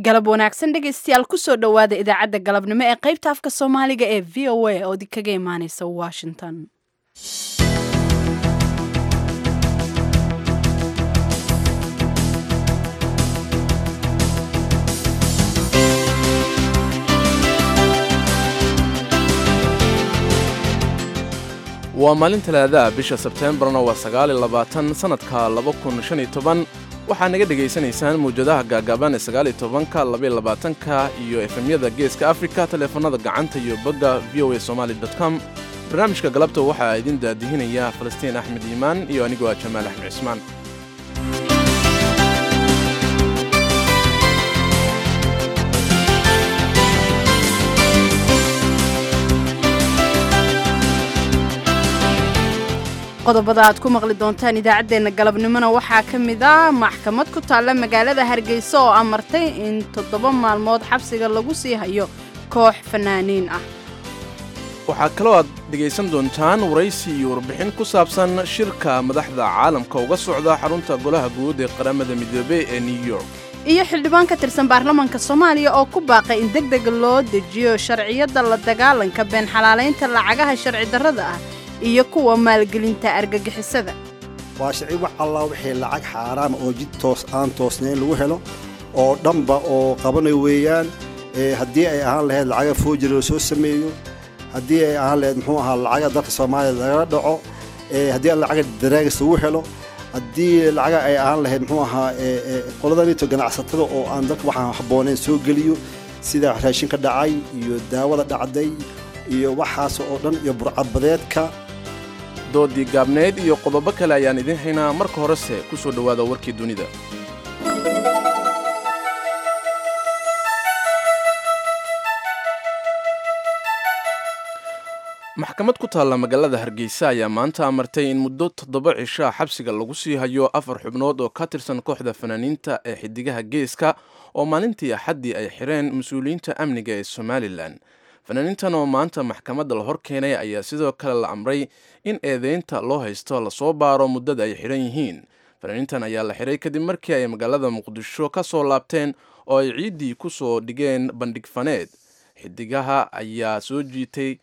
galab wanaagsan dhegaystayaal kusoo dhowaada idaacadda galabnimo ee qaybta afka soomaaliga ee v o a oo kaga imaaneysa washington waa maalin talaadaha bisha sebteembarna waa sagaaliyo labaatan sannadka laba kun shan iyo toban waxaad naga dhegaysanaysaan mawjadaha gaagaaban ee sagaaliyo tobanka labaiyo labaatanka iyo efemyada geeska afrika taleefanada gacanta iyo bogga v o a somaali com barnaamijka galabta waxaa idin daadihinaya falastiin axmed iimaan iyo anigoo ah jamaal axmed cismaan qodobada aad ku maqli doontaan idaacaddeenna galabnimona waxaa ka mid ah maxkamad ku taalla magaalada hargeysa oo amartay in toddoba maalmood xabsiga lagu sii hayo koox fanaaniin ah waxaa kaloo aad dhegaysan doontaan waraysi iyo warbixin ku saabsan shirka madaxda caalamka uga socda xarunta golaha guud ee qaramada midoobey ee new york iyo xildhibaan ka tirsan baarlamaanka soomaaliya oo ku baaqay in deg deg loo dejiyo sharciyadda la dagaalanka been xalaalaynta lacagaha sharci darrada ah iyo kuwa maalgelinta argagixisada waa sharci wax allah wixii lacag xaaraama oo jid toos aan toosnayn lagu helo oo dhanba oo qabanayo weeyaan haddii ay ahaan lahayd lacaga foojiri la soo sameeyo haddii ay ahaan lahayd muxuu ahaa lacaga dalka soomaaliya lagala dhaco haddii lacaga daraagis lagu helo haddii lacaga ay ahaan lahayd muxuu ahaa qoladanito ganacsatada oo aan dalka waxaan habbooneyn soo geliyo sida raashinka dhacay iyo daawada dhacday iyo waxaas oo dhan iyo burcadbadeedka doodii gaabneyd iyo qodobo kale ayaan idiin haynaa marka horese ku soo dhowaada warkii dunida maxkamad ku taalla magaalada hargeysa ayaa maanta amartay in muddo toddoba cishaa xabsiga lagu sii hayo afar xubnood oo ka tirsan kooxda fanaaniinta ee xidigaha geeska oo maalintii axaddii ay xireen mas-uuliyiinta amniga ee somalilan fanaaniintan oo maanta maxkamadda la hor keenay ayaa sidoo kale la amray in eedeynta loo haysto lasoo baaro muddada ay xidhan yihiin fanaaniintan ayaa la xiray kadib markii ay magaalada muqdisho ka soo laabteen oo ay ciiddii ku soo dhigeen bandhig faneed xidigaha ayaa soo jiitay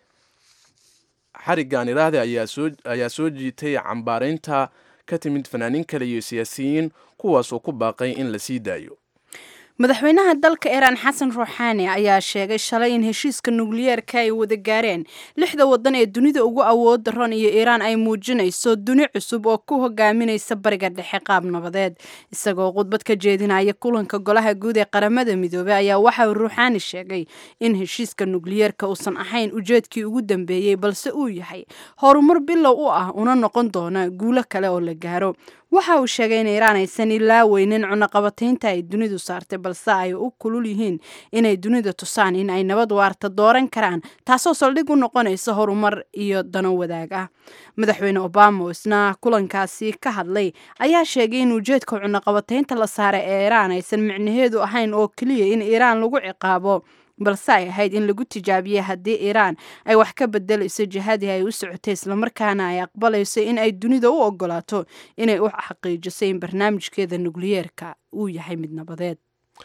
xariggan iraahde ayaa soo jiitay cambaaraynta ka timid fanaaniin kale iyo siyaasiyiin kuwaas oo ku baaqay in la sii daayo madaxweynaha dalka iiraan xasan ruuxaani ayaa sheegay shalay in heshiiska nukliyeerka ay wada gaareen lixda waddan ee dunida ugu awood daran iyo iiraan ay muujinayso duni cusub oo ku hogaaminaysa bariga dhexe qaab nabadeed isagoo khudbad ka jeedinaya kulanka golaha guud ee qaramada midoobey ayaa waxa ruuxaani sheegay in heshiiska nukliyeerka uusan ahayn ujeedkii ugu dambeeyey balse uu yahay horumar bilow u ah una noqon doona guulo kale oo la gaaro waxa uu sheegay in iiraan aysan ilaa weynin cunaqabataynta ay dunidu saartay balse ay u kulul yihiin inay dunida tusaan in ay nabad waarta dooran karaan taasoo saldhig u noqonaysa horumar iyo dano wadaag ah madaxweyne obama oo isna kulankaasi ka hadlay ayaa sheegay in ujeedka cunaqabataynta la saaray ee iiraan aysan micnaheedu ahayn oo keliya in iiraan lagu ciqaabo balse ay ahayd in lagu tijaabiyey haddii iiraan ay wax ka bedelayso jihadii ay u socotay islamarkaana ay aqbalayso in ay dunida u ogolaato inay u xaqiijiso in barnaamijkeeda nukliyeerka uu yahay mid nabadeed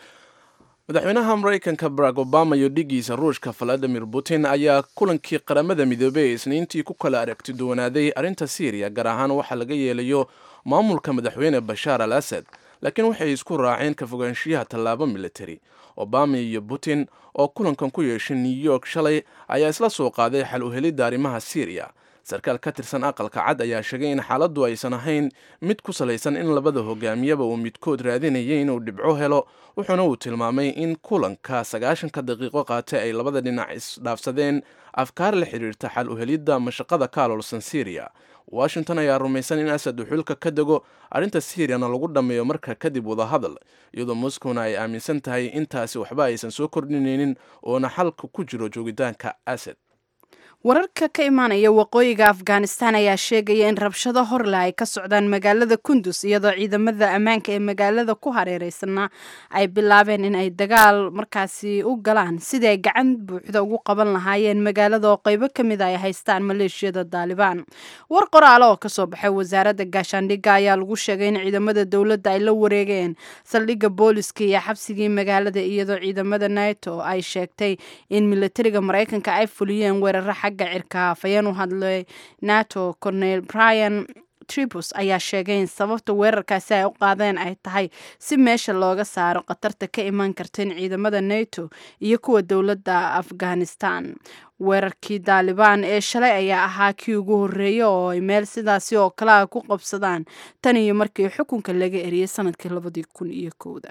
madaxweynaha maraykanka barack obama iyo dhigiisa ruushka valadimir putin ayaa kulankii qaramada midoobey ee isniintii ku kala aragti duwanaaday arrinta syriya gaar ahaan waxaa laga yeelayo maamulka madaxweyne bashaar al asad laakiin waxay isku raaceen ka fogaanshiyaha tallaabo militari obama iyo putin oo kulankan ku yeeshay new york shalay ayaa isla soo qaaday xal u helidda arrimaha syriya sarkaal ka tirsan aqalka cad ayaa sheegay in xaaladdu aysan ahayn mid ku salaysan in labada hogaamiyaba uu midkood raadinayay inuu dhibco helo wuxuuna uu tilmaamay in kulanka sagaashanka daqiiqo qaatay ay labada dhinac isdhaafsadeen afkaar la xidhiirta xal u helidda mashaqada ka aloolsan syriya washington ayaa rumaysan in asad uu xulka ka dego arrinta syiriyana lagu dhammeeyo marka kadib wadahadal iyadoo moskowna ay aaminsan tahay intaasi waxba aysan soo kordhinaynin oona xalka ku jiro joogitaanka asad wararka ka imaanaya waqooyiga afghanistan ayaa sheegaya in rabshado horle ay ka socdaan magaalada kundus iyadoo ciidamada ammaanka ee magaalada ku hareereysana ay bilaabeen in ay dagaal markaasi u galaan sidii ay gacan buuxda ugu qaban lahaayeen magaalada oo qeybo ka mid a ay haystaan maleeshiyada daalibaan war qoraale oo kasoo baxay wasaaradda gaashaandhigga ayaa lagu sheegay in ciidamada dowladda ay la wareegeen saldhigga booliska iyo xabsigii magaalada iyadoo ciidamada nato ay sheegtay in militariga maraykanka ay fuliyeen weeraro xagga cirka hafayeen u hadlay nato cornel brian tribus ayaa sheegay in sababta weerarkaasi ay u qaadeen ay tahay si meesha looga saaro khatarta ka iman karta in ciidamada nato iyo kuwa dowladda afghanistan weerarkii daalibaan ee shalay ayaa ahaa kii ugu horreeyey oo ay meel sidaasi oo kale a ku qabsadaan tan iyo markii xukunka laga eriyey sanadkii labadii kun iyo kowda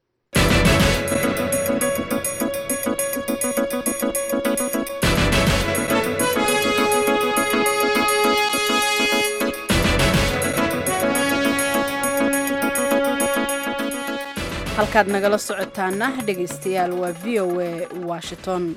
halkaad nagala socotaana dhegaystayaal waa v o a washington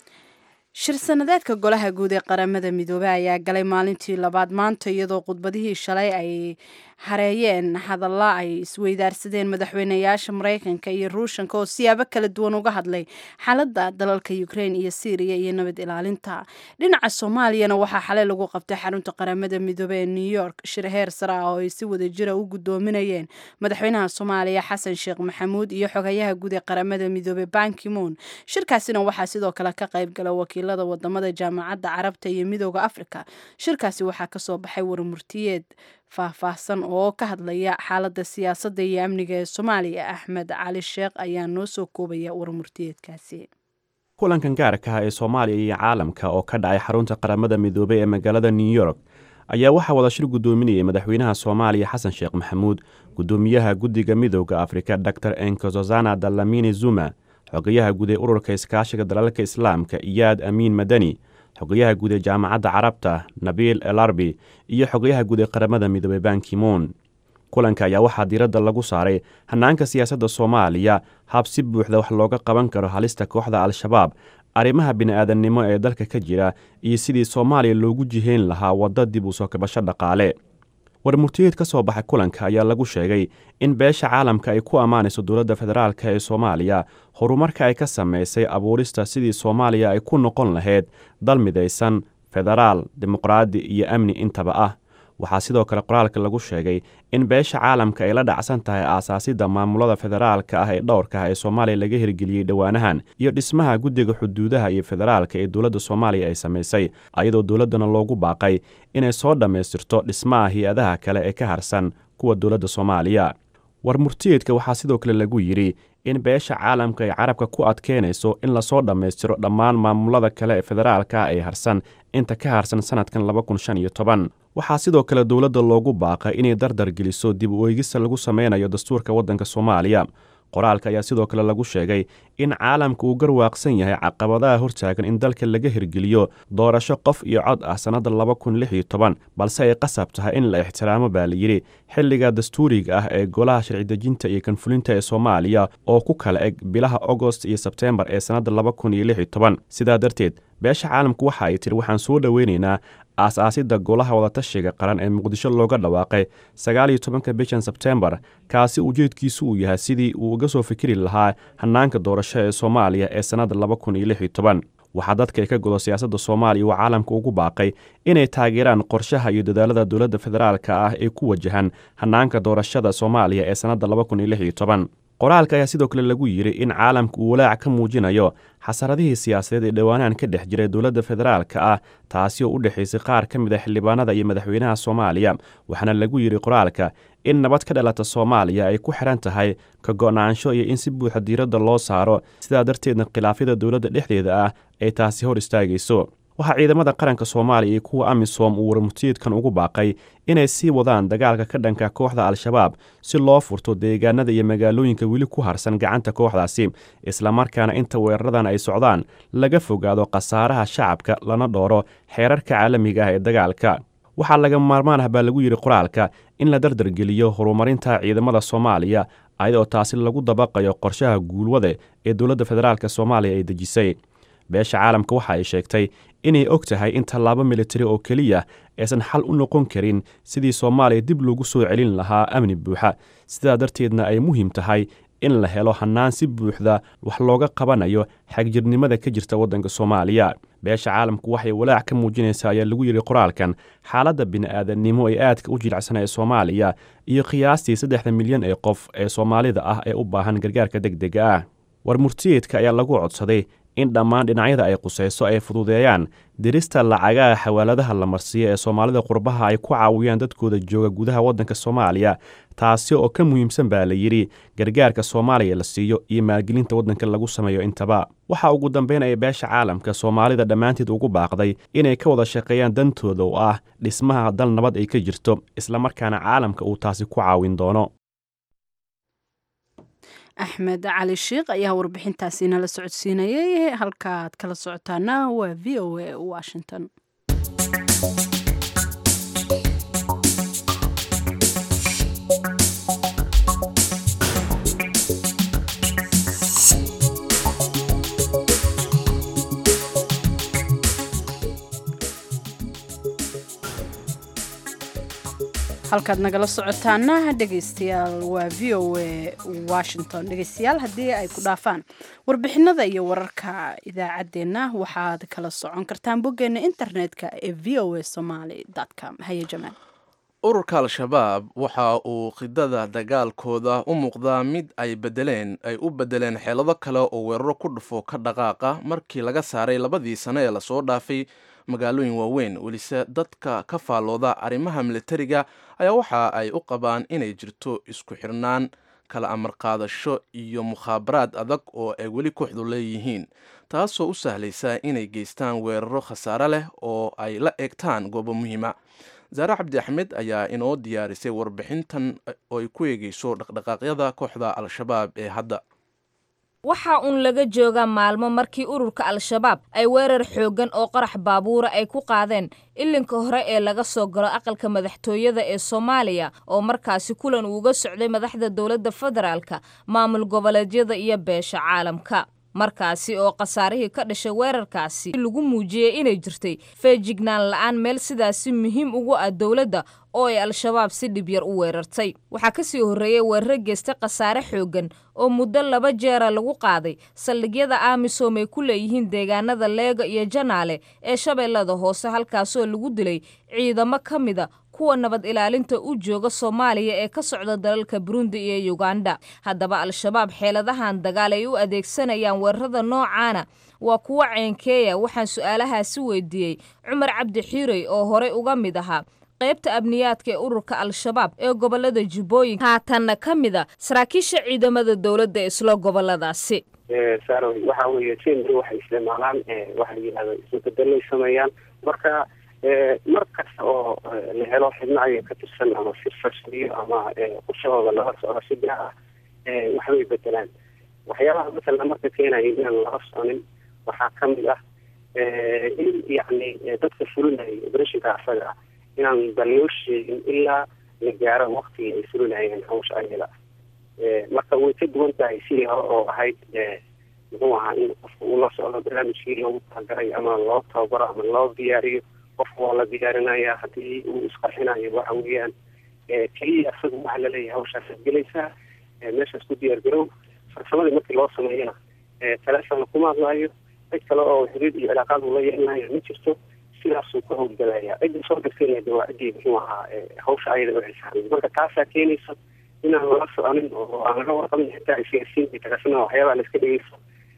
shir sanadeedka golaha guud ee qaramada midoobey ayaa galay maalintii labaad maanta iyadoo khudbadihii shalay ay hareeyeen hadalla ay isweydaarsadeen madaxweynayaasha maraykanka iyo ruushanka oo siyaabo kala duwan uga hadlay xaaladda dalalka ukrain iyo syriya iyo nabad ilaalinta dhinaca soomaaliyana waxaa xalay lagu qabtay xarunta qaramada midoobe ee new york shir heer sare ah oo ay si wada jira u guddoominayeen madaxweynaha soomaaliya xasan sheekh maxamuud iyo xogayaha guud ee qaramada midoobe bankimoon shirkaasina waxaa sidoo kale ka qayb gala wakiilada wadamada jaamacadda carabta iyo midooda afrika shirkaasi waxaa kasoo baxay warmurtiyeed faahfaahsan oo ka hadlaya xaaladda siyaasadda iyo amniga ee soomaaliya axmed cali sheekh ayaa noo soo koobaya warmurtiyeedkaasi kulankan gaarka ah ee soomaaliya iyo caalamka oo ka dhacay xarunta qaramada midoobey ee magaalada new york ayaa waxaa wada shir guddoominayay madaxweynaha soomaaliya xasan sheekh maxamuud guddoomiyaha guddiga midooda afrika dor enkozozana dalamini zuma xogayaha guud ee ururka iskaashiga dalalka islaamka iyaad amiin madani xogayaha guud ee jaamacadda carabta nabiil elarbi iyo xogayaha guud ee qaramada midoobey bankimoon kulanka ayaa waxaa diiradda lagu saaray hanaanka siyaasadda soomaaliya hab si buuxda wax looga qaban karo halista kooxda al-shabaab arrimaha bini'aadannimo ee dalka ka jira iyo sidii soomaaliya loogu jihayn lahaa wadda dib u soo kabasho dhaqaale warmurtiyeed ka soo baxay kulanka ayaa lagu sheegay in beesha caalamka ay ku ammaanayso dowladda federaalk ee soomaaliya horumarka ay ka samaysay abuurista sidii soomaaliya ay ku noqon lahayd dal midaysan federaal dimuqraadi iyo amni intaba ah waxaa sidoo kale qoraalka lagu sheegay in beesha caalamka ay la dhacsan tahay aasaasidda maamulada federaalka ah ee dhowrka ah ee soomaaliya laga hirgeliyey dhowaanahan iyo dhismaha guddiga xuduudaha iyo federaalka ee dowladda soomaaliya ay samaysay ayadoo dowladdana loogu baaqay inay soo dhammaystirto dhismaha hay-adaha kale ee ka harsan kuwa dowladda soomaaliya warmurtiyeedka waxaa sidoo kale lagu yidhi in beesha caalamka ay carabka ku adkeynayso in lasoo dhammaystiro dhammaan maamulada kale ee federaalka ee harsan inta ka harsan sannadkan laba kun shan iyo toban waxaa sidoo kale dowladda loogu baaqay inay dardar geliso dib u eegista lagu sameynayo dastuurka waddanka soomaaliya qoraalka ayaa sidoo kale lagu sheegay in caalamka uu garwaaqsan yahay caqabadaha hortaagan in dalka laga hirgeliyo doorasho qof iyo cod ah sannadda laba kun lix iyo toban balse ay qasab tahay in la ixtiraamo baa layidhi xilliga dastuuriga ah ee golaha sharci dejinta iyo kanfulinta ee soomaaliya oo ku kala eg bilaha agost iyo sebteembar ee sannadda laba kun iyo lix iyo toban sidaa darteed beesha caalamku waxa ay tiri waxaan soo dhoweynaynaa aas-aasidda golaha wadatashiga qaran ee muqdisho looga dhawaaqay sagaal iyo tobanka bishan sebteembar kaasi ujeedkiisu uu yahay sidii uu uga soo fikiri lahaa hannaanka doorasho ee soomaaliya ee sannadda laba kun iyo lix iyo toban waxaa dadka ka godo siyaasadda soomaaliya uu caalamka ugu baaqay inay taageeraan qorshaha iyo dadaalada dowladda federaalka ah ee ku wajahan hannaanka doorashada soomaaliya ee sannadda laba kun iyo lix iyo toban qoraalka ayaa sidoo kale lagu yidhi in caalamka uu walaac ka muujinayo xasaradihii siyaasadeed ee dhowaanahan ka dhex jiray dowladda federaalka ah taasi oo u dhexaysay qaar ka mid a xildhibaanada iyo madaxweynaha soomaaliya waxaana lagu yidhi qoraalka in nabad ka dhalata soomaaliya ay ku xidhan tahay ka go'naansho iyo in si buuxa diiradda loo saaro sidaa darteedna khilaafyada dowladda dhexdeeda ah ay taasi hor istaagayso waxaa ciidamada qaranka soomaaliya iyo kuwa amisom uu warmurtiyeedkan ugu baaqay inay sii wadaan dagaalka ka dhanka kooxda al-shabaab si loo furto deegaanada iyo magaalooyinka weli ku harsan gacanta kooxdaasi islamarkaana inta weeraradan ay socdaan laga fogaado khasaaraha shacabka lana dhooro xeerarka caalamiga ah ee dagaalka waxaa laga maarmaan ah baa lagu yidhi qoraalka in la dardargeliyo horumarinta ciidamada soomaaliya ayadoo taasi lagu dabaqayo qorshaha guulwade ee dowladda federaalk soomaaliya ay dejisay beesha caalamka waxa ay sheegtay inay og tahay in tallaabo militari oo keliya aysan xal u noqon karin sidii soomaaliya dib loogu soo celin lahaa amni buuxa sidaa darteedna ay muhiim tahay in la helo hannaan si buuxda wax looga qabanayo xagjirnimada ka jirta waddanka soomaaliya beesha caalamku waxay walaac ka muujinaysaa ayaa lagu yidhi qoraalkan xaaladda bini'aadannimo ee aadka u jilicsan ee soomaaliya iyo qiyaastii saddexda milyan ee qof ee soomaalida ah ee u baahan gargaarka deg dega ah war murtiyeedka ayaa lagu codsaday in dhammaan dhinacyada ay qusayso ay fududeeyaan dirista lacagaha xawaaladaha la marsiiyo ee soomaalida qurbaha ay ku caawiyaan dadkooda jooga gudaha waddanka soomaaliya taasi oo ka muhiimsan baa la yidhi gargaarka soomaaliya la siiyo iyo maalgelinta waddanka lagu sameeyo intaba waxaa ugu dambayn ay beesha caalamka soomaalida dhammaanteed ugu baaqday inay ka wada shaqeeyaan dantooda oo ah dhismaha dal nabad ay ka jirto islamarkaana caalamka uu taasi ku caawin doono axmed cali sheikh ayaa warbixintaasi nala socodsiinayay halkaaad kala socotaana waa v o a washington halkaad nagala socotaana dhegaystayaal waa v o a washington dhegaystayaal haddii ay ku dhaafaan warbixinada iyo wararka idaacaddeenna waxaad kala socon kartaan boggeena internetka ee v o a somaly com haye jamaal ururka al-shabaab waxa uu khidada dagaalkooda u muuqdaa mid ay bedeleen ay u bedeleen xeelado kale oo weeraro ku dhufo ka dhaqaaqa markii laga saaray labadii sano ee lasoo dhaafay magaalooyin waaweyn welise dadka ka faallooda arrimaha militariga ayaa waxa ay u qabaan inay jirto isku xirnaan kala amar qaadasho iyo mukhaabaraad adag oo ay weli kooxdu leeyihiin taasoo u sahlaysa inay geystaan weeraro khasaare leh oo ay la eegtaan goobo muhiima zaare cabdi axmed ayaa inoo diyaarisay warbixintan oo ay ku eegeyso dhaqdhaqaaqyada kooxda al-shabaab ee hadda waxaa uun laga joogaa maalmo markii ururka al-shabaab ay weerar xooggan oo qarax baabuura ay ku qaadeen ilinka hore ee laga soo galo aqalka madaxtooyada ee soomaaliya oo markaasi kulan uuga socday madaxda dowladda federaalka maamul goboleedyada iyo beesha caalamka markaasi oo khasaarihii ka dhashay weerarkaasi lagu muujiyey inay jirtay feejignaan la-aan meel sidaasi muhiim ugu ah dowladda oo ay al-shabaab si dhib yar u weerartay waxaa ka sii horreeyey weeraro geystay khasaare xooggan oo muddo laba jeera lagu qaaday saldhigyada amisom ay ku leeyihiin deegaanada leega iyo janaale ee shabeellada hoose halkaasoo lagu dilay ciidamo ka mida kuwa nabad ilaalinta u jooga soomaaliya ee ka socda dalalka burundi iyo yuganda haddaba al-shabaab xeeladahan dagaal ay u adeegsanayaan weerarada noocaana waa kuwo ceenkeeya waxaan su-aalahaasi weydiiyey cumar cabdi xiirey oo horey uga mid ahaa qaybta amniyaadka ee ururka al-shabaab ee gobolada jubbooyinka haatanna ka mid a saraakiisha ciidamada dowladda ee isla goboladaasi saaro waxa weeye jember waxay isticmaalaan waxa la yidhahda isbeddelay sameeyaan marka mar kasta oo la helo xibno aya ka tirsan ama si farsamiyo ama qorshahooda lala socdo si gaar ah waxbay bedelaan waxyaabaha masalan marka keenaya inaan lala soconin waxaa kamid ah in yacni dadka fulinaya operashinka asaga ah inaan bal loo sheegin ilaa la gaaro waktigii ay fulinayeen hawsha ayada marka way ka duwan tahay sidii hore oo ahayd muxuu ahaa in qofka uu la socdo barnaamijkii loogu talagalay ama loo tababaro ama loo diyaariyo qofka waa la diyaarinaya haddii uu isqarxinayo waxa weeyaan keliya isaga waxaa laleeyahay hawshaasad gelaysaa meeshaas ku diyaar garow farsamadii markii loo sameeyana taleefonna kuma hadlaayo cid kale oo xiriir iyo cilaaqaad uu la yeelanayo ma jirto sidaasuu ka howlgalaya cidda soo degsanayda waa ciddii muxuu ahaa hawsha ayada u xilsaaran marka taasaa keenaysa inaan lala soconin oo aan laga warqabin xitaa isgaarsiinta tagasana waxyaabaha la iska dhegeyso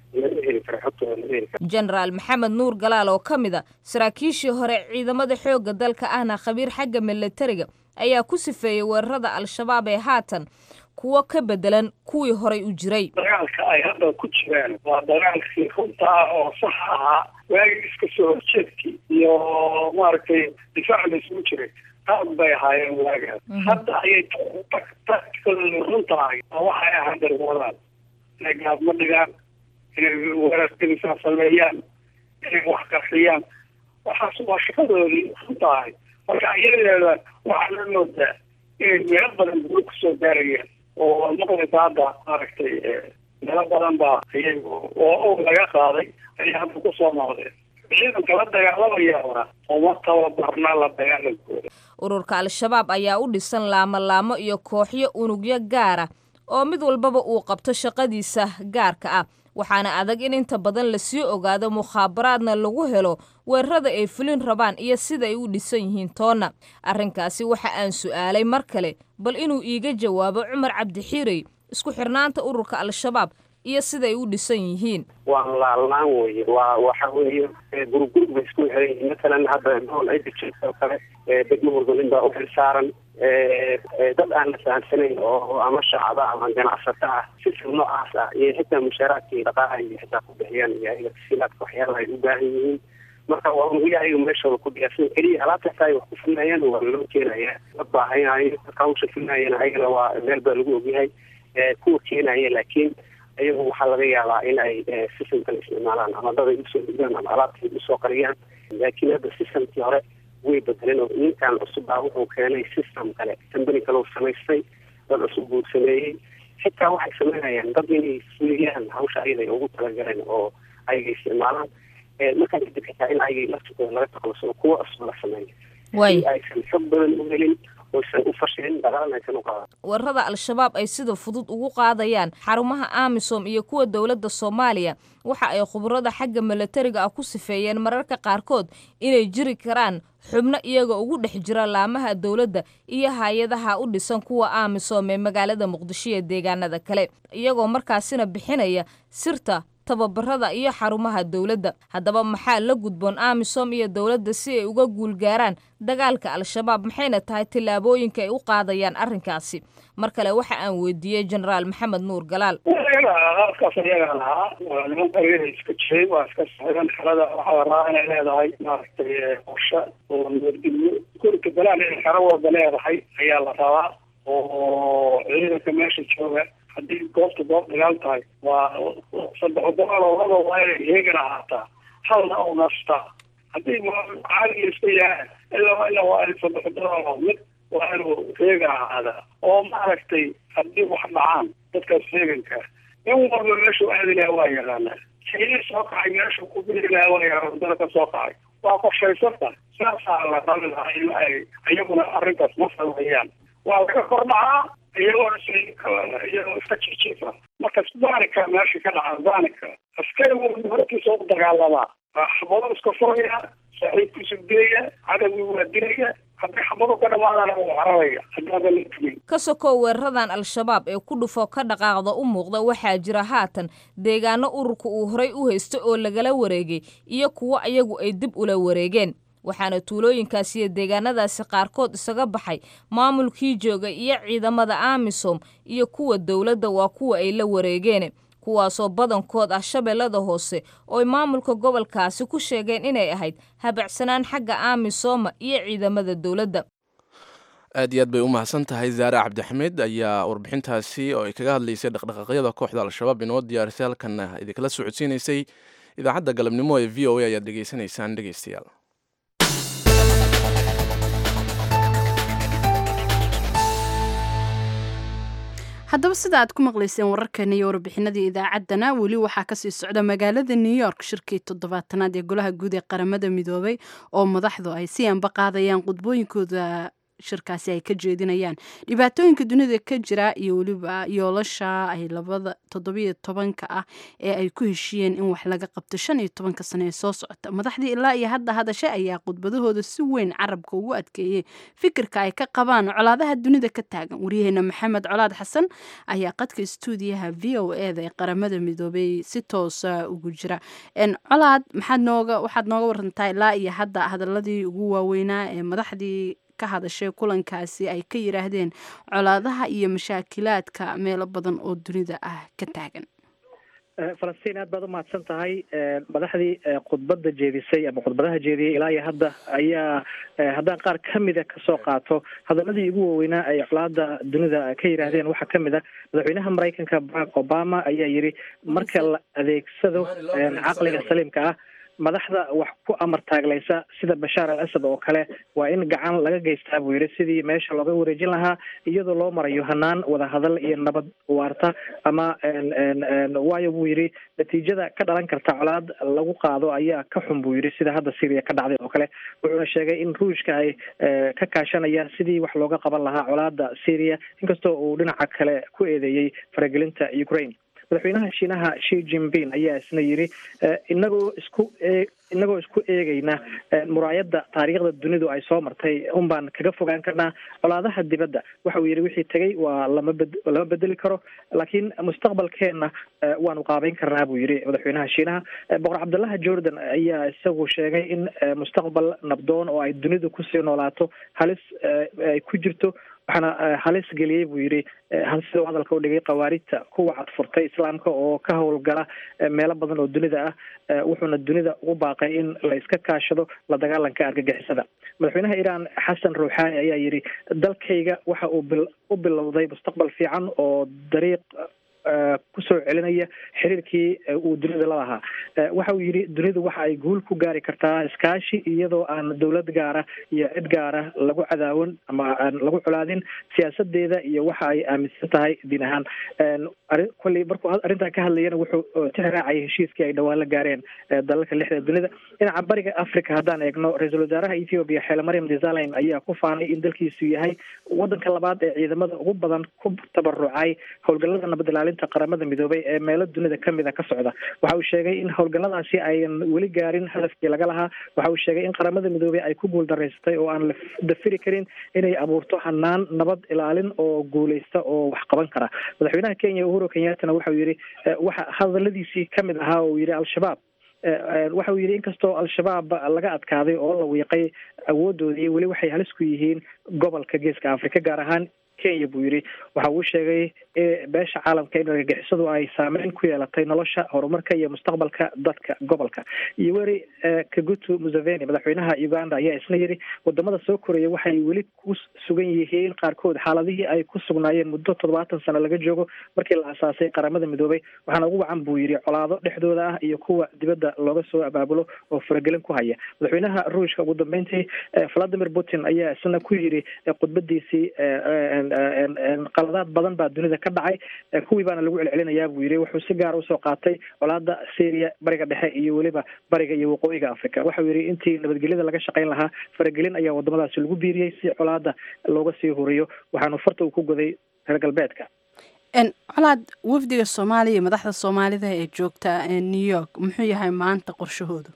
jenaraal maxamed nuur galaal oo ka mid a saraakiishii hore ciidamada xoogga dalka ahna khabiir xagga milatariga ayaa ku sifeeyey weerarada al-shabaab ee haatan kuwo ka bedelan kuwii horay u jiray dagaalka ay hadda ku jiraan waa dagaalkii runta ah oo sax ahaa waagii iska soo horjeedkii iyo maaragtay difaac la isugu jiray qaad bay ahaayeen waagaas hadda ayay taktikadooda runta ahay oo waxay ahaan darwadaan inay gaadma dhigaan inay weerarkadisaa sameeyaan inay wax qarxiyaan waxaas waa shaqadoodii runta ahay marka iyadeeda waxaa la moodaa inay meelo badan gulo kusoo gaarayaan oo maqlisa hadda maaragtay meelo badan baa iyagu oo og laga qaaday ayay hadda kusoo noqdeen ciidanka la dagaalamayaana uma tababarna la dagaalankooda ururka al-shabaab ayaa u dhisan laamo-laamo iyo kooxyo unugyo gaara oo mid walbaba uu qabto shaqadiisa gaarka ah waxaana adag in inta badan lasii ogaado mukhaabaraadna lagu helo weerarada ay fulin rabaan iyo sida ay u dhisan yihiin toonna arrinkaasi waxa aan su'aalay mar kale bal inuu iiga jawaabo cumar cabdixiirey isku xirnaanta ururka al-shabaab iyo siday u dhisan yihiin waa laalnaan weye waa waxa weeye gurugurug bay isku xiran yihiin matalan hadda gool ay dejirta oo kale degmo walba nin baa u xil saaran dad aan la fahamsanayn oo ama shacaba ama ganacsato ah sisil noocaas ah iyo xitaa mushaaraadka iyo dhaqaalaha iyo xitaa ku bixiyaan iyo ayaga tasiilaadka waxyaalaha ay u baahan yihiin marka waa un weli ayaga meeshooda ku dhiyaarsan keliya alaabtaas ay wax ku fulnayaan waa loo keenaya la baahanayo dadka hawsha fulnayana ayagana waa meel baa lagu ogyahay kuwa keenaya laakiin ayagu waxaa laga yaabaa in ay systemkan isticmaalaan ama dad ay usoo dhigaan ama alaabta ay usoo qariyaan laakiin hadda systemkii hore way bedeleen oo ninkan cusub ah wuxuu keenay system kale company kale uu samaystay dad cusub buu sameeyey xitaa waxay sameynayaan dad inay fuliyaan hawsha ayada ay ugu talagaleen oo ayaga isticmaalaan markaa kadib xitaa in ayaga laftikooda laga takluso kuwa cusub la sameeyo way si aysan xog badan u helin oysan u fashilin dagaalna aysan u qaadan weerarada al-shabaab ay sida fudud ugu qaadayaan xarumaha amisom iyo kuwa dowladda soomaaliya waxa ay khubarada xagga milatariga ah ku sifeeyeen mararka qaarkood inay jiri karaan xubno iyaga ugu dhex jira laamaha dowladda iyo hay-adaha u dhisan kuwa amisom ee magaalada muqdisho iyo deegaanada kale iyagoo markaasina bixinaya sirta tababarada iyo xarumaha dowladda haddaba maxaa la gudboon amisom iyo dowladda si ay uga guulgaaraan dagaalka al-shabaab maxayna tahay tillaabooyinka ay u qaadayaan arrinkaasi mar kale waxa aan weydiiyey genaraal maxamed nuur galaal iyaga halkaas iyaga lahaa waa niman qaryada iska jiray waa iska saxiiban xerada waxaa rabaa inay leedahay maaragtay qorshe oo nabadgelyo gurika balaan inay xero walba leedahay ayaa la rabaa oo ciidanka meesha jooga haddii goobta goob dagaal tahay waa saddex boqol laba waa inay heegan ahaataa halna u nastaa haddii caadiga iska yahay ilaa ilaa waa in saddex boqol mid waa inuu heegan ahaadaa oo maaragtay haddii wax dhacaan dadkaas heeganka in walba meeshuu aadi lahaa waa yaqaanaa kii soo kacay meeshuu ku biri lahaa waa yaqaan wadada ka soo kacay waa qorshaysanta saasaa la rabi lahaa in ay iyaguna arrintaas ma sameeyaan waa laga kordhacaa iyagoo iyagoo iska jijiifa marka danika meesha ka dhaca danika askari walba hortiisa u dagaalamaa xabado iska furaya saaxiibkiisu dilaya cadawgii waa dilaya haddii xabado ka dhamaadana uu cararaya haddaadan la tumin ka sokow weeraradan al-shabaab ee ku dhufo ka dhaqaaqda u muuqda waxaa jira haatan deegaano ururka uu horay u haysto oo lagala wareegay iyo kuwo ayagu ay dib ula wareegeen waxaana tuulooyinkaasi iyo deegaanadaasi qaarkood isaga baxay maamulkii jooga iyo ciidamada amisom iyo kuwa dowladda waa kuwa ay la wareegeen kuwaasoo badankood ah shabeellada hoose oo ay maamulka gobolkaasi ku sheegeen inay ahayd habacsanaan xagga amisoma iyo ciidamada dowladda aad iyo aad bay u mahadsan tahay zaare cabdixamiid ayaa warbixintaasi oo ay kaga hadlaysay dhaqdhaqaaqyada kooxda al-shabaab inoo diyaarisay halkanna idinkala socodsiinaysay idaacadda galabnimo ee v o a ayaad dhegeysanaysaan dhegeystayaal haddaba sida aad ku maqlayseen wararkeena iyo warbixinadii idaacaddana weli waxaa kasii socda magaalada new york shirkii toddobaatanaad ee golaha guud ee qaramada midoobay oo madaxdu ay si anba qaadayaan qudbooyinkooda shirkaasi ay ka jeedinayaan dhibaatooyinka dunida ka jira iyo weliba yoolasha ay labada toddobiyo tobanka ah ee ay ku heshiiyeen in wax laga qabto shan iyo tobanka sano ee soo socota madaxdii ilaa iyo hadda hadashe ayaa khudbadahooda si weyn carabka ugu adkeeyey fikirka ay ka qabaan colaadaha dunida ka taagan waryaheena maxamed colaad xasan ayaa qadka stuudiyaha v o eda ee qaramada midoobay si toosa ugu jira colaad maxaad nooga waxaad nooga warantaa ilaa iyo hadda hadaladii ugu waaweynaa ee madaxdii ka hadashay kulankaasi ay ka yiraahdeen colaadaha iyo mashaakilaadka meelo badan oo dunida ah ka taagan falastiin aad baad u mahadsan tahay madaxdii khudbadda jeedisay ama khudbadaha jeediyey ilaa iyo hadda ayaa haddaan qaar kamida kasoo qaato hadaladii ugu waaweynaa ay colaada dunida ka yiraahdeen waxaa kamid a madaxweynaha maraykanka barack obama ayaa yiri marka la adeegsado caqliga saliimka ah madaxda wax ku amar taaglaysa sida bashaar al asad oo kale waa in gacan laga geystaa buu yidhi sidii meesha looga wareejin lahaa iyadoo loo marayo hanaan wadahadal iyo nabad waarta ama waayo buu yidhi natiijada ka dhalan karta colaad lagu qaado ayaa ka xun buu yidhi sida hadda syria ka dhacday oo kale wuxuuna sheegay in ruushka ay ka kaashanayaan sidii wax looga qaban lahaa colaada syria inkastoo uu dhinaca kale ku eedeeyey faragelinta ukraine madaxweynaha shiinaha shi jinping ayaa isna yidhi inagoo isku e inagoo isku eegayna muraayadda taariikhda dunidu ay soo martay un baan kaga fogaan karnaa colaadaha dibadda waxa uu yidhi wixii tegay waa lama bed lama bedeli karo laakiin mustaqbalkeenna waanu qaabeyn karnaa buu yidhi madaxweynaha shiinaha boqor cabdullaha jordan ayaa isagu sheegay in mustaqbal nabdoon oo ay dunidu kusii noolaato halis ay ku jirto waxaana halis geliyey buu yidhi sida uu hadalka u dhigay khawaarijta kuwa cadfurtay islaamka oo ka howlgala meelo badan oo dunida ah wuxuuna dunida ugu baaqay in la iska kaashado la dagaalanka argagixisada madaxweynaha iiraan xasan ruuxaani ayaa yidhi dalkayga waxa uu bil u bilowday mustaqbal fiican oo dariiq kusoo celinaya xiriirkii uu dunida la lahaa waxa uu yidhi dunidu waxa ay guul ku gaari kartaa iskaashi iyadoo aan dowlad gaara iyo cid gaara lagu cadaawan ama aan lagu colaadin siyaasadeeda iyo waxa ay aaminsan tahay diin ahaan kolley markuu arrintan ka hadlayana wuxuu tixraacayay heshiiskii ay dhowaan la gaareen dalalka lixda dunida dhinaca bariga africa haddaan eegno ra-iisul wasaaraha ethiopia xeele mariam desalegn ayaa ku faanay in dalkiisu yahay wadanka labaad ee ciidamada ugu badan ku tabarucay howlgallada nabad ilaalinta qaramada midoobay ee meelo dunida kamid a ka socda waxa uu sheegay in howlgalladaasi ayan weli gaarin hadafkii laga lahaa waxa uu sheegay in qaramada midoobey ay ku guul daraysatay oo aan la dafiri karin inay abuurto hanaan nabad ilaalin oo guuleysta oo wax qaban kara madaxweynaha kenya uhuru kenyattana waxa uu yidhi waxa hadaladiisii kamid ahaa oo yidhi al-shabaab waxa uu yidhi inkastoo al-shabaab laga adkaaday oo la wiiqay awoodoodii weli waxay halis ku yihiin gobolka geeska africa gaar ahaan kenya buu yidhi waxa uu sheegay beesha caalamka in argagixisadu ay saameyn ku yeelatay nolosha horumarka iyo mustaqbalka dadka gobolka iyo weri kagutu museveni madaxweynaha uganda ayaa isna yidhi wadamada soo koraya waxay weli ku sugan yihiin qaarkood xaaladihii ay ku sugnaayeen muddo toddobaatan sano laga joogo markii la asaasay qaramada midoobay waxaana ugu wacan buu yidhi colaado dhexdooda ah iyo kuwa dibadda looga soo abaabulo oo faragelin ku haya madaxweynaha ruushka ugu dambeyntii valadimir putin ayaa isna ku yidhi khudbadiisii qaladaad badan baa dunida ka dhacay kuwii baana lagu celcelinayaa buu yidhi wuxuu si gaara usoo qaatay colaada syria bariga dhexe iyo weliba bariga iyo waqooyiga africa waxau yidhi intii nabadgelyada laga shaqayn lahaa faragelin ayaa wadamadaasi lagu biiriyey si colaada looga sii huriyo waxaanu farta uu ku goday reer galbeedka colaad wafdiga soomaaliya iyo madaxda soomaalida ee joogta new york muxuu yahay maanta qorshahoodu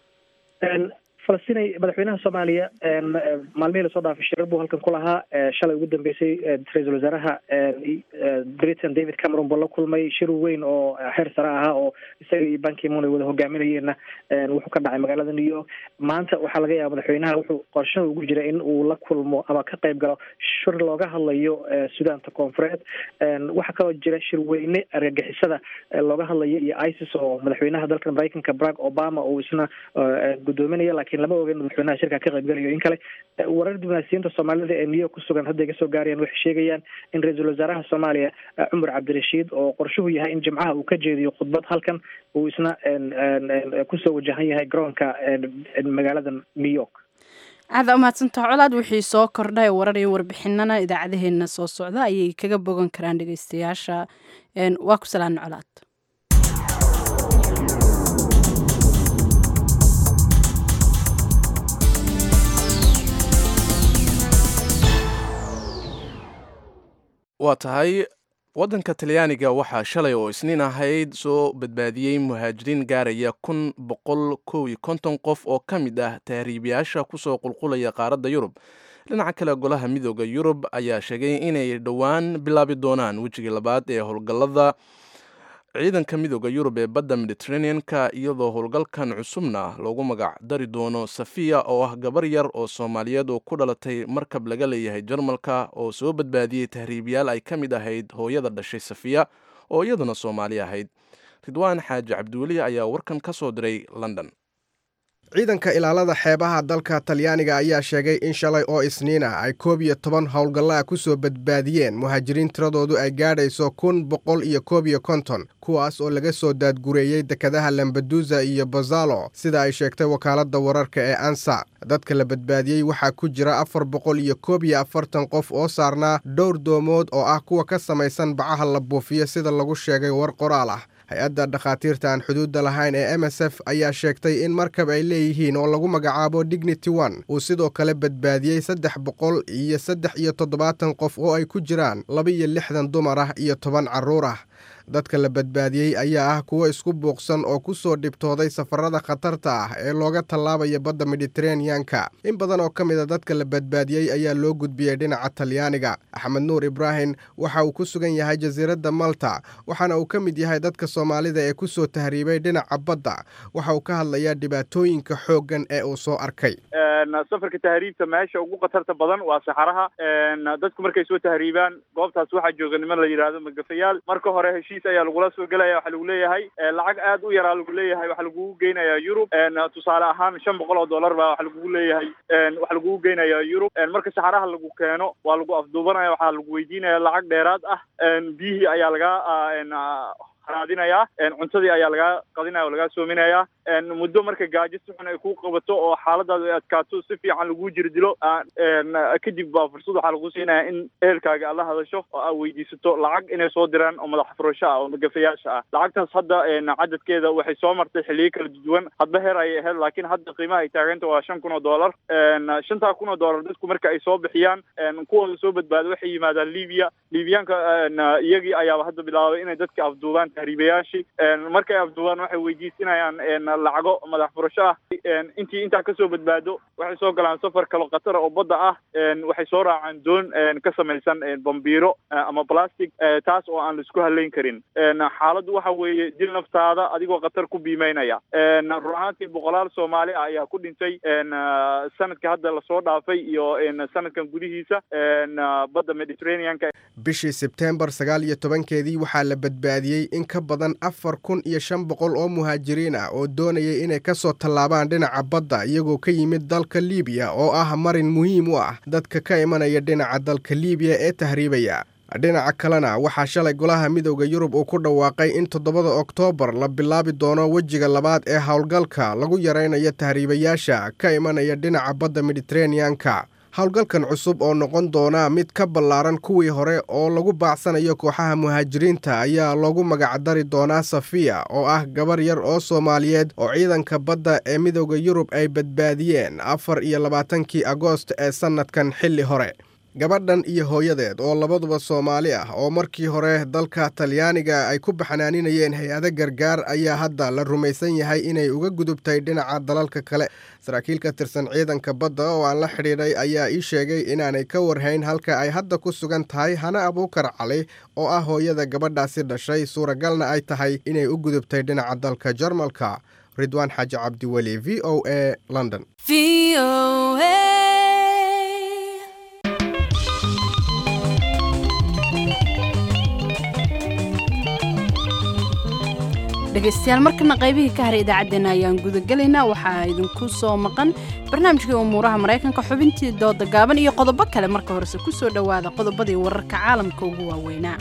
falastinay madaxweynaha soomaaliya maalmihii lasoo dhaafay shirar buu halkan ku lahaa shalay ugu dambeysay ra-iisul wasaaraha britain david cameron buu la kulmay shir weyn oo xeer sare ahaa oo isaga iyo bankimon ay wada hogaaminayeenna wuxuu ka dhacay magaalada new york maanta waxaa laga yaaba madaxweynaha wuxuu qorshaha ugu jira in uu la kulmo ama ka qayb galo shir looga hadlayo sudaanta koonfureed waxaa kaloo jira shir weyne argagixisada looga hadlayo iyo isis oo madaxweynaha dalka mareykanka barack obama uu isna gudoominaya lakin lama ogen madaxweynaha shirka ka qaybgalayo in kale warar diblomaasiyiinta soomaalida ee new york ku sugan hadda iga soo gaarayaan waxay sheegayaan in ra-iisul wasaaraha soomaaliya cumar cabdirashiid oo qorshuhu yahay in jimcaha uu ka jeediyo khudbad halkan uu isna kusoo wajahan yahay garoonka magaalada new york aada umahadsantaha colaad wixii soo kordhay warar iyo warbixinana idaacadaheena soo socda ayay kaga bogan karaan dhegeystayaasha waa ku salaana colaad waa tahay waddanka talyaaniga waxaa shalay oo isniin ahayd soo badbaadiyey muhaajiriin gaaraya kun boqol kow iyo konton qof oo ka mid ah tahriibayaasha kusoo qulqulaya qaaradda yurub dhinaca kale golaha midooda yurub ayaa sheegay inay dhowaan bilaabi doonaan wejigii labaad ee howlgallada ciidanka midooda yurub ee badda mediteranean-ka iyadoo howlgalkan cusubna loogu magac dari doono safiya oo ah gabar yar oo soomaaliyeed oo ku dhalatay markab laga leeyahay jarmalka oo soo badbaadiyey tahriibayaal ay ka mid ahayd hooyada dhashay safiya oo iyaduna soomaali ahayd ridwaan xaaji cabdiweli ayaa warkan ka soo diray london ciidanka ilaalada xeebaha dalka talyaaniga ayaa sheegay in shalay oo isniina ay koob iyo toban howlgalla ku soo badbaadiyeen muhaajiriin tiradoodu ay gaadhayso kun boqol iyo koob iyo konton kuwaas oo laga soo daadgureeyey dekadaha lambadusa iyo bazalo sida ay sheegtay wakaaladda wararka ee ansa dadka la badbaadiyey waxaa ku jira afar boqol iyo koob iyo afartan qof oo saarnaa dhowr doomood oo ah kuwa ka samaysan bacaha la buufiyo sida lagu sheegay war qoraal ah hay-adda dhakhaatiirta aan xuduudda lahayn ee m s f ayaa sheegtay in markab ay leeyihiin oo lagu magacaabo dignity one uu sidoo kale badbaadiyey saddex boqol iyo saddex iyo toddobaatan qof oo ay ku jiraan laba iyo lixdan dumar ah iyo toban carruur ah dadka la badbaadiyey ayaa ah kuwo isku buuqsan oo ku soo dhibtooday safarada khatarta ah ee looga tallaabaya badda mediteraneanka in badan oo ka mid a dadka la badbaadiyey ayaa loo gudbiyey dhinaca talyaaniga axmed nuur ibraahim waxa uu ku sugan yahay jasiiradda malta waxaana uu ka mid yahay dadka soomaalida ee ku soo tahriibay dhinaca badda waxa uu ka hadlayaa dhibaatooyinka xooggan ee uu soo arkay safarka tahriibta meesha ugu khatarta badan waa saxaraha dadku markay soo tahriibaan goobtaas waxaa jooga niman la yidhaahdo magafayaal marka hore heshiis ayaa lagula soo gelaya waxaa lagu leeyahay lacag aad u yaraa lagu leeyahay waxaa lagugu geynayaa yurub tusaale ahaan shan boqol oo dollar baa waxa lagugu leeyahay waxaa lagugu geynayaa yurub marka saxaraha lagu keeno waa lagu afduubanaya waxaa lagu weydiinaya lacag dheeraad ah biyihii ayaa lagaa raadinayaa cuntadii ayaa lagaa qadinaya oo lagaa soominayaa muddo marka gaajo si xun ay ku qabato oo xaaladaadu ay adkaato si fiican laguu jiri dilo kadib baa fursad waxaa lagu siinaya in ehelkaaga aad la hadasho oo aad weydiisato lacag inay soo diraan oo madax furasho ah oo magafayaasha ah lacagtaas hadda cadadkeeda waxay soo martay xiliyo kala duwan hadba heer ayay ahayd laakiin hadda qiimaha ay taaganta waa shan kun oo dollar shantaa kun oo dollar dadku marka ay soo bixiyaan kuwooda soo badbaado waxay yimaadaan libiya libiyaanka iyagii ayaaba hadda bilaabay inay dadka afduubaan tahriibayaashii markay afduubaan waxay weydiisinayaan lacago madax furasho ah intii intaa kasoo badbaado waxay soo galaan safar kalo khatara oo badda ah waxay soo raacaan doon ka samaysan bambiiro ama plastic taas oo aan laisku halayn karin xaaladdu waxa weeye dil naftaada adigoo khatar ku biimeynaya run ahaantii boqolaal soomaali ah ayaa ku dhintay sanadka hadda lasoo dhaafay iyo sanadkan gudihiisa badda mediterraneanka bishii sebteembar sagaal iyo tobankeedii waxaa la badbaadiyey in ka badan afar kun iyo shan boqol oo muhaajiriin ah oo doonayay inay ka soo tallaabaan dhinaca badda iyagoo ka yimid dalka liibiya oo ah marin muhiim u ah dadka ka imanaya dhinaca dalka liibiya ee tahriibaya dhinaca kalena waxaa shalay golaha midowda yurub uu ku dhawaaqay in toddobada oktoobar la bilaabi doono wejiga labaad ee howlgalka lagu yaraynayo tahriibayaasha ka imanaya dhinaca badda mediteraneanka howlgalkan cusub oo noqon doona mid ka ballaaran kuwii hore oo lagu baacsanayo kooxaha muhaajiriinta ayaa loogu magacdari doonaa safiya oo ah gabar yar oo soomaaliyeed oo ciidanka badda ee midowda yurub ay badbaadiyeen afar iyo labaatankii agoost ee sannadkan xilli hore gabadhan iyo hooyadeed oo labaduba soomaali ah oo markii hore dalka talyaaniga ay ku baxnaaninayeen hay-ado gargaar ayaa hadda la rumaysan yahay inay uga gudubtay dhinaca dalalka kale saraakiil ka tirsan ciidanka badda oo aan la xidhiidhay ayaa ii sheegay inaanay ka warhayn halka ay hadda ku sugan tahay hana abuukar cali oo ah hooyada gabadhaasi dhashay suuragalna ay tahay inay u gudubtay dhinaca dalka jarmalka ridwaan xaaji cabdiweli v o a london dhegaystayaal markana qaybihii ka haray idaacaddeenna ayaan gudagelaynaa waxaa idinku soo maqan barnaamijkii umuuraha maraykanka xubintii dooda gaaban iyo qodobo kale marka horese ku soo dhowaada qodobadii wararka caalamka ugu waaweynaa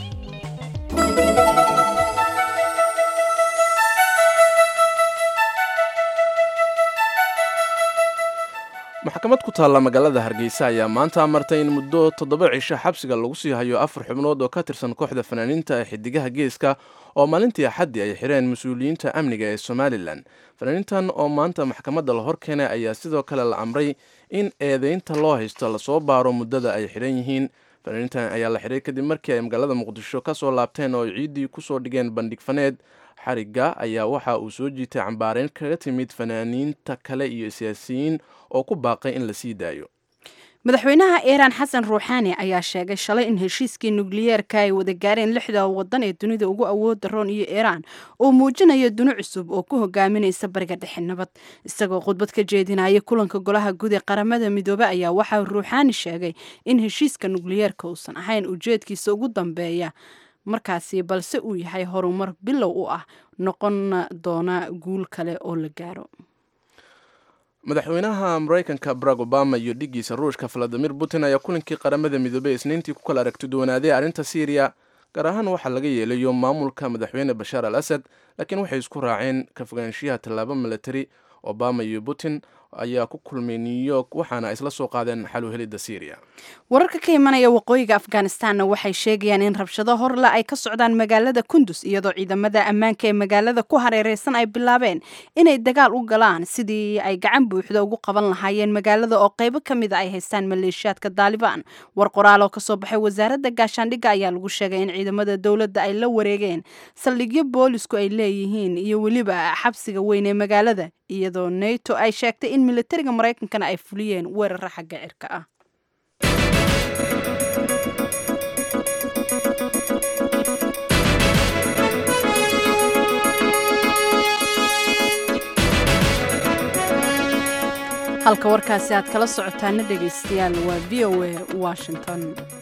maxkamad ku taalla magaalada hargeysa ayaa maanta amartay in muddo toddoba cisho xabsiga lagu sii hayo afar xubnood oo ka tirsan kooxda fanaaniinta ee xidigaha geeska oo maalintii axaddii ay xireen mas-uuliyiinta amniga ee somalilan fanaaniintan oo maanta maxkamadda la hor keenay ayaa sidoo kale la amray in eedeynta loo haysto lasoo baaro muddada ay xidhan yihiin fanaaniintan ayaa la xiray kadib markii ay magaalada muqdisho ka soo laabteen oo ciiddii kusoo dhigeen bandhig faneed xarigga ayaa waxa uu soo jiitay cambaareyn kaga timid fanaaniinta kale iyo siyaasiyiin oo ku baaqay in la sii daayo madaxweynaha iiraan xasan ruuxaani ayaa sheegay shalay in heshiiskii nukliyeerka ay wada gaareen lixda waddan ee dunida ugu awoodda roon iyo iiraan uu muujinayo duni cusub oo ku hogaaminaysa bariga dhexe nabad isagoo khudbad ka jeedinaya kulanka golaha guud ee qaramada midoobe ayaa waxaa ruuxaani sheegay in heshiiska nukliyeerka uusan ahayn ujeedkiisa ugu dambeeya markaasi balse uu yahay horumar bilow u ah noqon doona guul kale oo la gaaro madaxweynaha maraykanka barack obama iyo dhigiisa ruushka valadimir putin ayaa kulankii qaramada midoobey isniintii ku kala aragti duwanaaday arrinta syriya gaar ahaan waxaa laga yeelayo maamulka madaxweyne bashaar al asad laakiin waxay isku raaceen ka fogaanshiyaha tallaabo milatari obama iyo putin ayaa ku kulmay new york waxaana isla soo qaadeen xal u helidda syriya wararka ka imanaya waqooyiga afghanistanna waxay sheegayaan in rabshado horle ay ka socdaan magaalada kundus iyadoo ciidamada ammaanka ee magaalada ku hareereysan ay bilaabeen inay dagaal u galaan sidii ay gacan buuxda ugu qaban lahaayeen magaalada oo qaybo ka mida ay haystaan maleeshiyaadka daalibaan war qoraal oo kasoo baxay wasaaradda gaashaandhigga ayaa lagu sheegay in ciidamada dowladda ay la wareegeen saldhigyo boolisku ay leeyihiin iyo weliba xabsiga weyn ee magaalada iyadoo nato ay sheegtay in militariga maraykankana ay fuliyeen weerara xagga cirka ah halka warkaasi aad kala socotaana dhegaystayaal waa v o a washington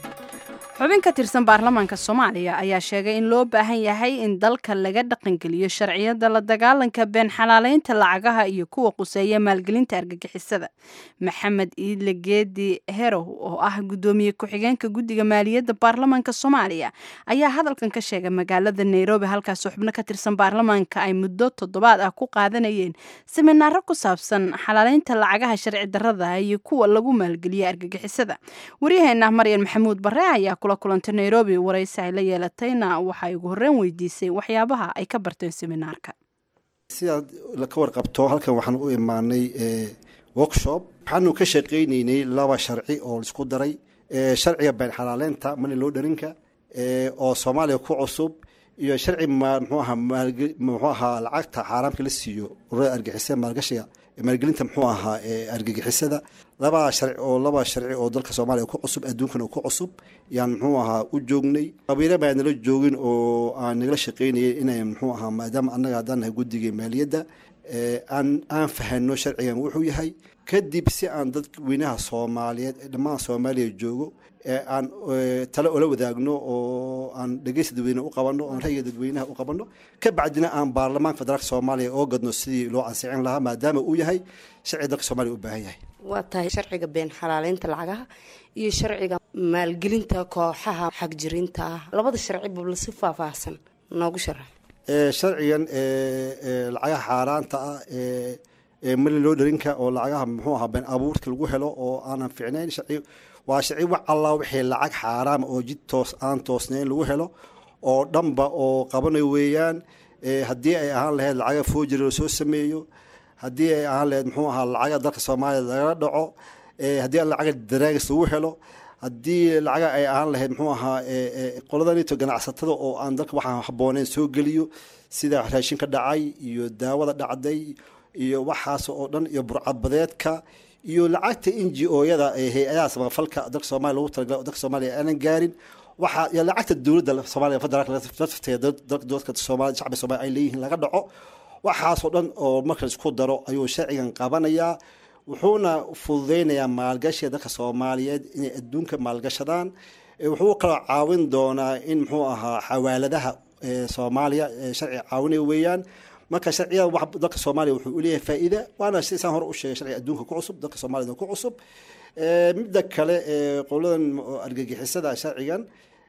xubin ka tirsan baarlamaanka soomaaliya ayaa sheegay in loo baahan yahay in dalka laga dhaqangeliyo sharciyada la dagaalanka been xalaaleynta lacagaha iyo kuwa quseeya maalgelinta argagixisada maxamed iidle geedi herow oo ah guddoomiye ku-xigeenka guddiga maaliyadda baarlamaanka soomaaliya ayaa hadalkan ka sheegay magaalada nairobi halkaasoo xubno ka tirsan baarlamaanka ay muddo toddobaad ah ku qaadanayeen siminaaro ku saabsan xalaaleynta lacagaha sharci darrada iyo kuwa lagu maalgeliya argagixisada waryaheena maryan maxamuud bare ayaa kula kulantay nairobi waraysi ay la yeelatayna waxay ugu horreyn weydiisay waxyaabaha ay ka barteen seminaarka sidaad ka warqabto halkan waxaan u imaanay workshop waxaanu ka shaqaynaynay laba sharci oo laisku daray sharciga been xalaaleynta mani loo dharinka oo soomaaliya ku cusub iyo sharci mxuu ahaa muxuu ahaa lacagta xaaraamka la siiyo ururada argixisada maalgashiga maalgelinta muxuu ahaa argagixisada labaa sharci oo laba sharci oo dalka soomaaliya ku cusub adduunkana ku cusub yaan muxuu ahaa u joognay qabiilo baa nala joogin oo aan nagala shaqaynayay inay muxuu ahaa maadaama annaga haddaan nahay guddiga maaliyadda aan aan fahano sharcigan wuxuu yahay kadib si aan dadweynaha soomaaliyeed ee dhammaan soomaaliya joogo aan tale ola wadaagno oo aan dhegeysta dadweyne u qabanno oon ra'yiga dadweynaha u qabanno ka bacdina aan baarlamaanka federaalka soomaaliya oo gadno sidii loo ansixin lahaa maadaama uu yahay sharci dalka soomaaliya u baahan yahay waa tahay sharciga been xalaaleynta lacagaha iyo sharciga maalgelinta kooxaha xagjirinta ah labada sharci bubla si faahfaahsan noogu sharax sharcigan lacagaha xaaraanta ah ee mali loo dharinka oo lacagaha muxuu ahaa been abuurka lagu helo oo aanan ficnayn sharci waa sharci wax allaa wixii lacag xaaraama oo jid toos aan toosnayn lagu helo oo dhanba oo qabanayo weeyaan haddii ay ahaan lahayd lacaga foojiri lasoo sameeyo haddii ay ahaan lahayd muxuu ahaa lacaga dalka soomaaliya lagala dhaco haddii lacaga daraagis lagu helo haddii lacaga ay ahaan lahayd muxuu ahaa qoladanito ganacsatada oo aan dalka waxaan habooneyn soo geliyo sida raashinka dhacay iyo daawada dhacday iyo waxaas oo dhan iyo burcabadeedka iyo lacagta n g o-yada ee hay-adaha samafalka dalka soomaliya lagu talagala dalka soomaaliya aanan gaarin waxaa iyo lacagta dowladda soomaaliya federaalka lafteeda dadka soomaaliya shacbiga soomaaliya ay leeyihiin laga dhaco waxaasoo dhan oo marka isku daro ayuu sharcigan qabanayaa wuxuuna fududeynayaa maalgashiga dalka soomaaliyeed inay adduunka maalgashadaan wuxuu kaloo caawin doonaa in muxuu ahaa xawaaladaha soomaaliya sharci caawinaya weeyaan marka sharciyada wax dalka soomaaliya wuxuu uleeyahay faa'iida waana sidaan hore u sheegay sharciga adduunka ku cusub dalka soomaaliyada ku cusub midda kale qoladan argagixisada sharcigan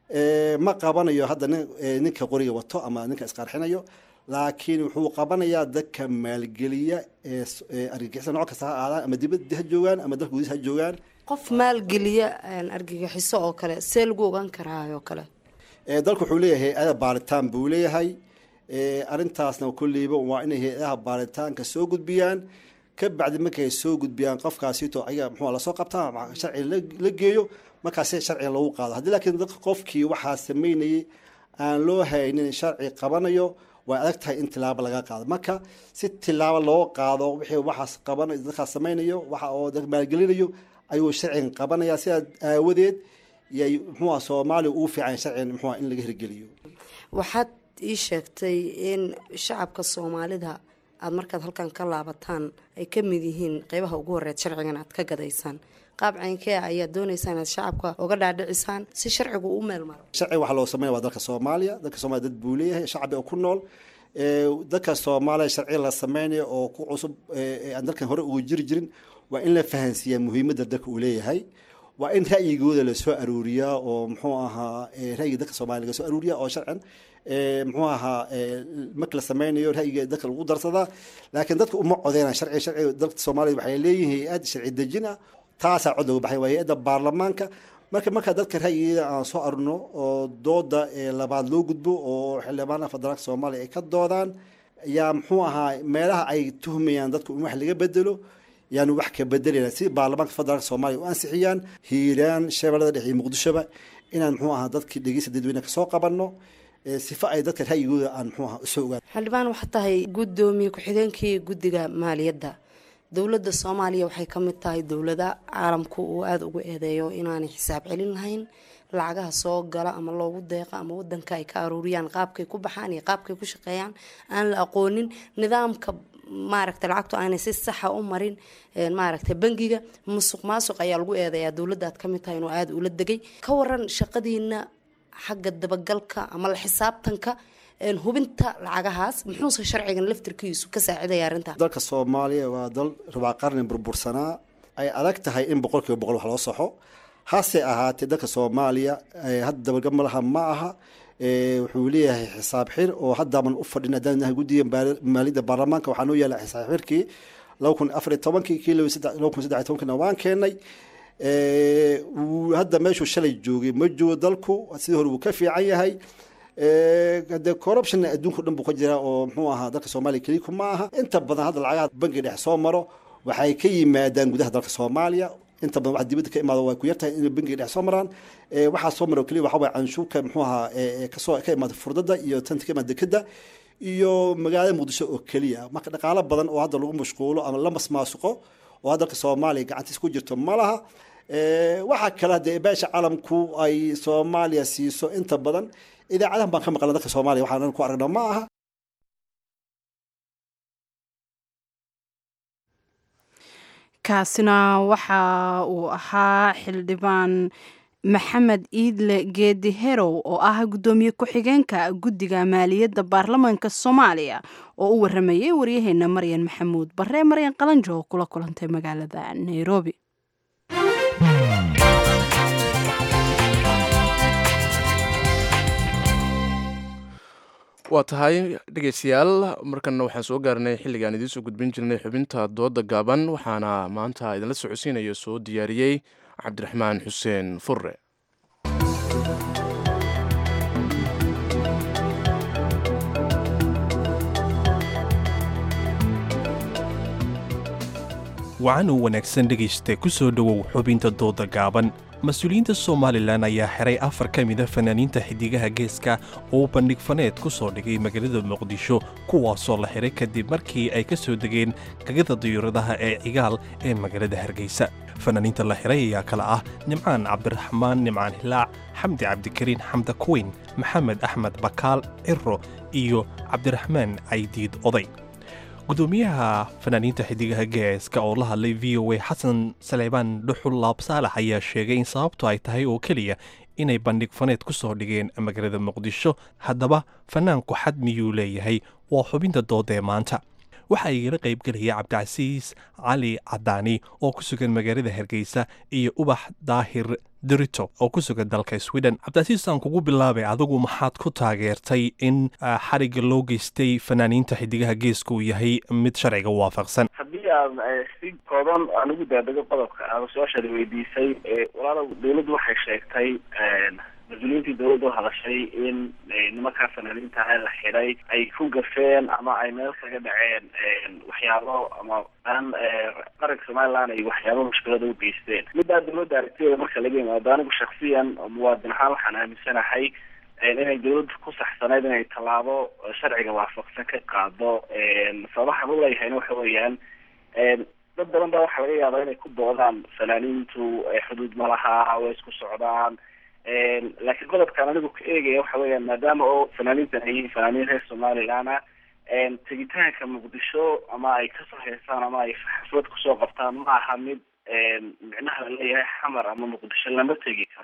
ma qabanayo hadda ninka qoriga wato ama ninka isqarxinayo laakiin wuxuu qabanayaa dadka maalgeliya ee argagixisada nooc kasta ha aadaan ama dibadda ha joogaan ama dalka gudihiisa ha joogaan qof maalgeliya argagixiso oo kale see lagu ogaan karaa oo kale dalku wuxuu leeyahay hay-ada baaritaan buu leeyahay arrintaasna kolleyba waa inay hay-adaha baaritaanka soo gudbiyaan ka bacdi markay soo gudbiyaan qofkaasito ayaga muxuu lasoo qabtaa sharci la geeyo markaasi sharciga lagu qaado haddii laakiin dadka qofkii waxaa sameynayay aan loo haynin sharci qabanayo way adag tahay in tilaabo laga qaado marka si tilaabo loo qaado wixii waxaas qabanayo dadkaas sameynayo waxa oo dad maalgelinayo ayuu sharcigan qabanaya sidaa aawadeed yay muxuuha soomaaliya ugu fiican sharcigan muxuuha in laga hirgeliyo waxaad ii sheegtay in shacabka soomaalida aada markaad halkan ka laabataan ay ka mid yihiin qeybaha ugu horeed sharcigan aad ka gadaysaan qaab caynkee ayaad doonaysaan inaad shacabka uga dhaadhicisaan si sharcigu u meel maro sharci waxaa loo sameynaya waa dalka soomaaliya dalka soomaliya dad buu leeyahay shacbi oo ku nool dadka soomaaliya sharci la sameynayo oo ku cusub aan dalkan hore uga jiri jirin waa in la fahansiiyaa muhiimadda dalka uu leeyahay waa in ra'yigooda lasoo aruuriyaa oo muxuu ahaa ra'yiga dadka soomaaliya laga soo aruuriyaa oo sharcan muxuu ahaa marka la sameynayo ra'yiga dadka lagu darsadaa laakiin dadka uma codeynaan sharci sharci dalka soomaaliya waxay leeyihiin hay-ad sharci dejin ah taasaa cod looga baxay waa hay-adda baarlamaanka marka markaa dadka ra'yigeeda aan soo arurno oo dooda labaad loo gudbo oo xildhibaanaha federaalka soomaaliya ay ka doodaan yaa muxuu ahaa meelaha ay tuhmayaan dadku in wax laga bedelo yaanu wax ka bedelayna si baarlamaanka federaalka soomaaliya u ansixiyaan hiiraan shabeellada dhexe iyo muqdishoba inaan muxuu ahaa dadkii dhegeysta dadweyne kasoo qabanno sifa ay dadka ra'yigooda aan muxuu ahaa usoo ogaan xildhibaan waxaa tahay guddoomiye ku-xigeenkii guddiga maaliyadda dowladda soomaaliya waxay ka mid tahay dowlada caalamku uu aada ugu eedeeyo inaanay xisaab celin lahayn lacagaha soo gala ama loogu deeqa ama wadanka ay ka aruuriyaan qaabkay ku baxaan iyo qaabkay ku shaqeeyaan aan la aqoonin nidaamka maaragta lacagtu aanay si saxa u marin maaragta bangiga musuq maasuq ayaa lagu eedeeyaa dowladda aad ka mid tahay inuu aada ula degay ka waran shaqadiina xagga dabagalka ama la xisaabtanka hubinta lacagahaas muxuuse sharcigan laftirkiisu ka saacidaya arrinta dalka soomaaliya waa dal rubaa qarni burbursanaa ay adag tahay in boqol kiiba boqol wax loo saxo hase ahaatee dalka soomaaliya hadda dabagal malaha ma aha wuxuu leeyahay xisaab xir oo haddaaban u fadhin haddaan nahay guddiga maaliyadda baarlamaanka waxaa noo yaala xisaab xirkii laba kun afariy tobankii kii laba kun saddex tobankina waan keenay hadda meeshuu shalay joogay ma joogo dalku sidii hore wuu ka fiican yahay de corruptionna adduunka o dhan buu ka jiraa oo muxuu ahaa dalka soomaaliya keliku ma aha inta badan hadda lacagaha bangiga dhex soo maro waxay ka yimaadaan gudaha dalka soomaaliya inta badan wax dibadda ka imaado way ku yartahay inay bangiga dhex soo maraan waxaa soo mara keliya waxa waye canshuurka muxuu ahaa kasoo ka imaada furdada iyo tanta ka imaada dekeda iyo magaalada muqdisho oo keliya marka dhaqaalo badan oo hadda lagu mashquulo ama la masmaasuqo oo hadda dalka soomaaliya gacantiis ku jirto ma laha waxaa kale dee beesha caalamku ay soomaaliya siiso inta badan idaacadahan baan ka maqlan dalka soomaaliya waxaan ku aragna ma aha kaasina waxa uu ahaa xildhibaan maxamed iidle geedi herow oo ah guddoomiye ku-xigeenka guddiga maaliyadda baarlamaanka soomaaliya oo u waramayay waryaheena maryan maxamuud barre maryan qalanjo oo kula kulantay magaalada nairobi waa tahay dhegeystayaal markanna waxaan soo gaarnay xilligaan idiin soo gudbin jirnay xubinta dooda gaaban waxaana maanta idinla socodsiinaya soo diyaariyey cabdiraxmaan xuseen furre wacan u wanaagsan dhegaysta ku soo dhowow xubinta dooda gaaban mas-uuliyiinta somalilan ayaa xiray afar ka mida fanaaniinta xidigaha geeska oo bandhig faneed ku soo dhigay magaalada muqdisho kuwaasoo la xiray kadib markii ay ka soo degeen gagada diyuuradaha ee cigaal ee magaalada hargeysa fanaaniinta la xiray ayaa kale ah nimcaan cabdiraxmaan nimcaan hilaac xamdi cabdikariin xamda kuweyn maxamed axmed bakaal ciro iyo cabdiraxmaan caydiid oday gudoomiyaha fanaaniinta xidigaha geeska oo la hadlay v o a xasan saleybaan dhuxul laab saalax ayaa sheegay in sababtu ay tahay oo keliya inay bandhig faneed ku soo dhigeen magaalada muqdisho haddaba fanaanku xad miyuu leeyahay waa xubinta dooda ee maanta waxaa igala qaybgelaya cabdicasiis cali cadaani oo ku sugan magaalada hargeysa iyo ubax daahir dirito oo ku sugan dalka sweden cabdicasiis aan kugu bilaabay adigu maxaad ku taageertay in xariga loo geystay fanaaniinta xidigaha geeska uu yahay mid sharciga waafaqsan haddii aan si kooban aan ugu daadego qodobka aada su-aashaada weydiisay walaalow dowladdu waxay sheegtay mas-uuliyiintii dowladda u hadashay in nimankaa fanaaniinta ah la xidhay ay ku gafeen ama ay meel kaga dhaceen waxyaabo ama aan qaranka somaliland ay waxyaabo mushkilada u geysteen middaa dowladda aragtideeda marka laga yimaado anigu shaksiyan muwaadin ahaan waxaan aaminsanahay inay dowladdu ku saxsanayd inay tallaabo sharciga waafaqsan ka qaado sababaxan u leeyahayna waxa weeyaan dad badan baa waxaa laga yaabaa inay ku doodaan fanaaniintu xuduud ma laha way isku socdaan laakiin qodobkaan anigu ka eegaya waxa weeyaan maadaama oo fanaaniintan ay yihiin fanaaniin reer somalilandna tegitaanka muqdisho ama ay kasoo heesaan ama ay xaflad kusoo qabtaan ma aha mid micnaha laleeyahay xamar ama muqdisho lama tegi karo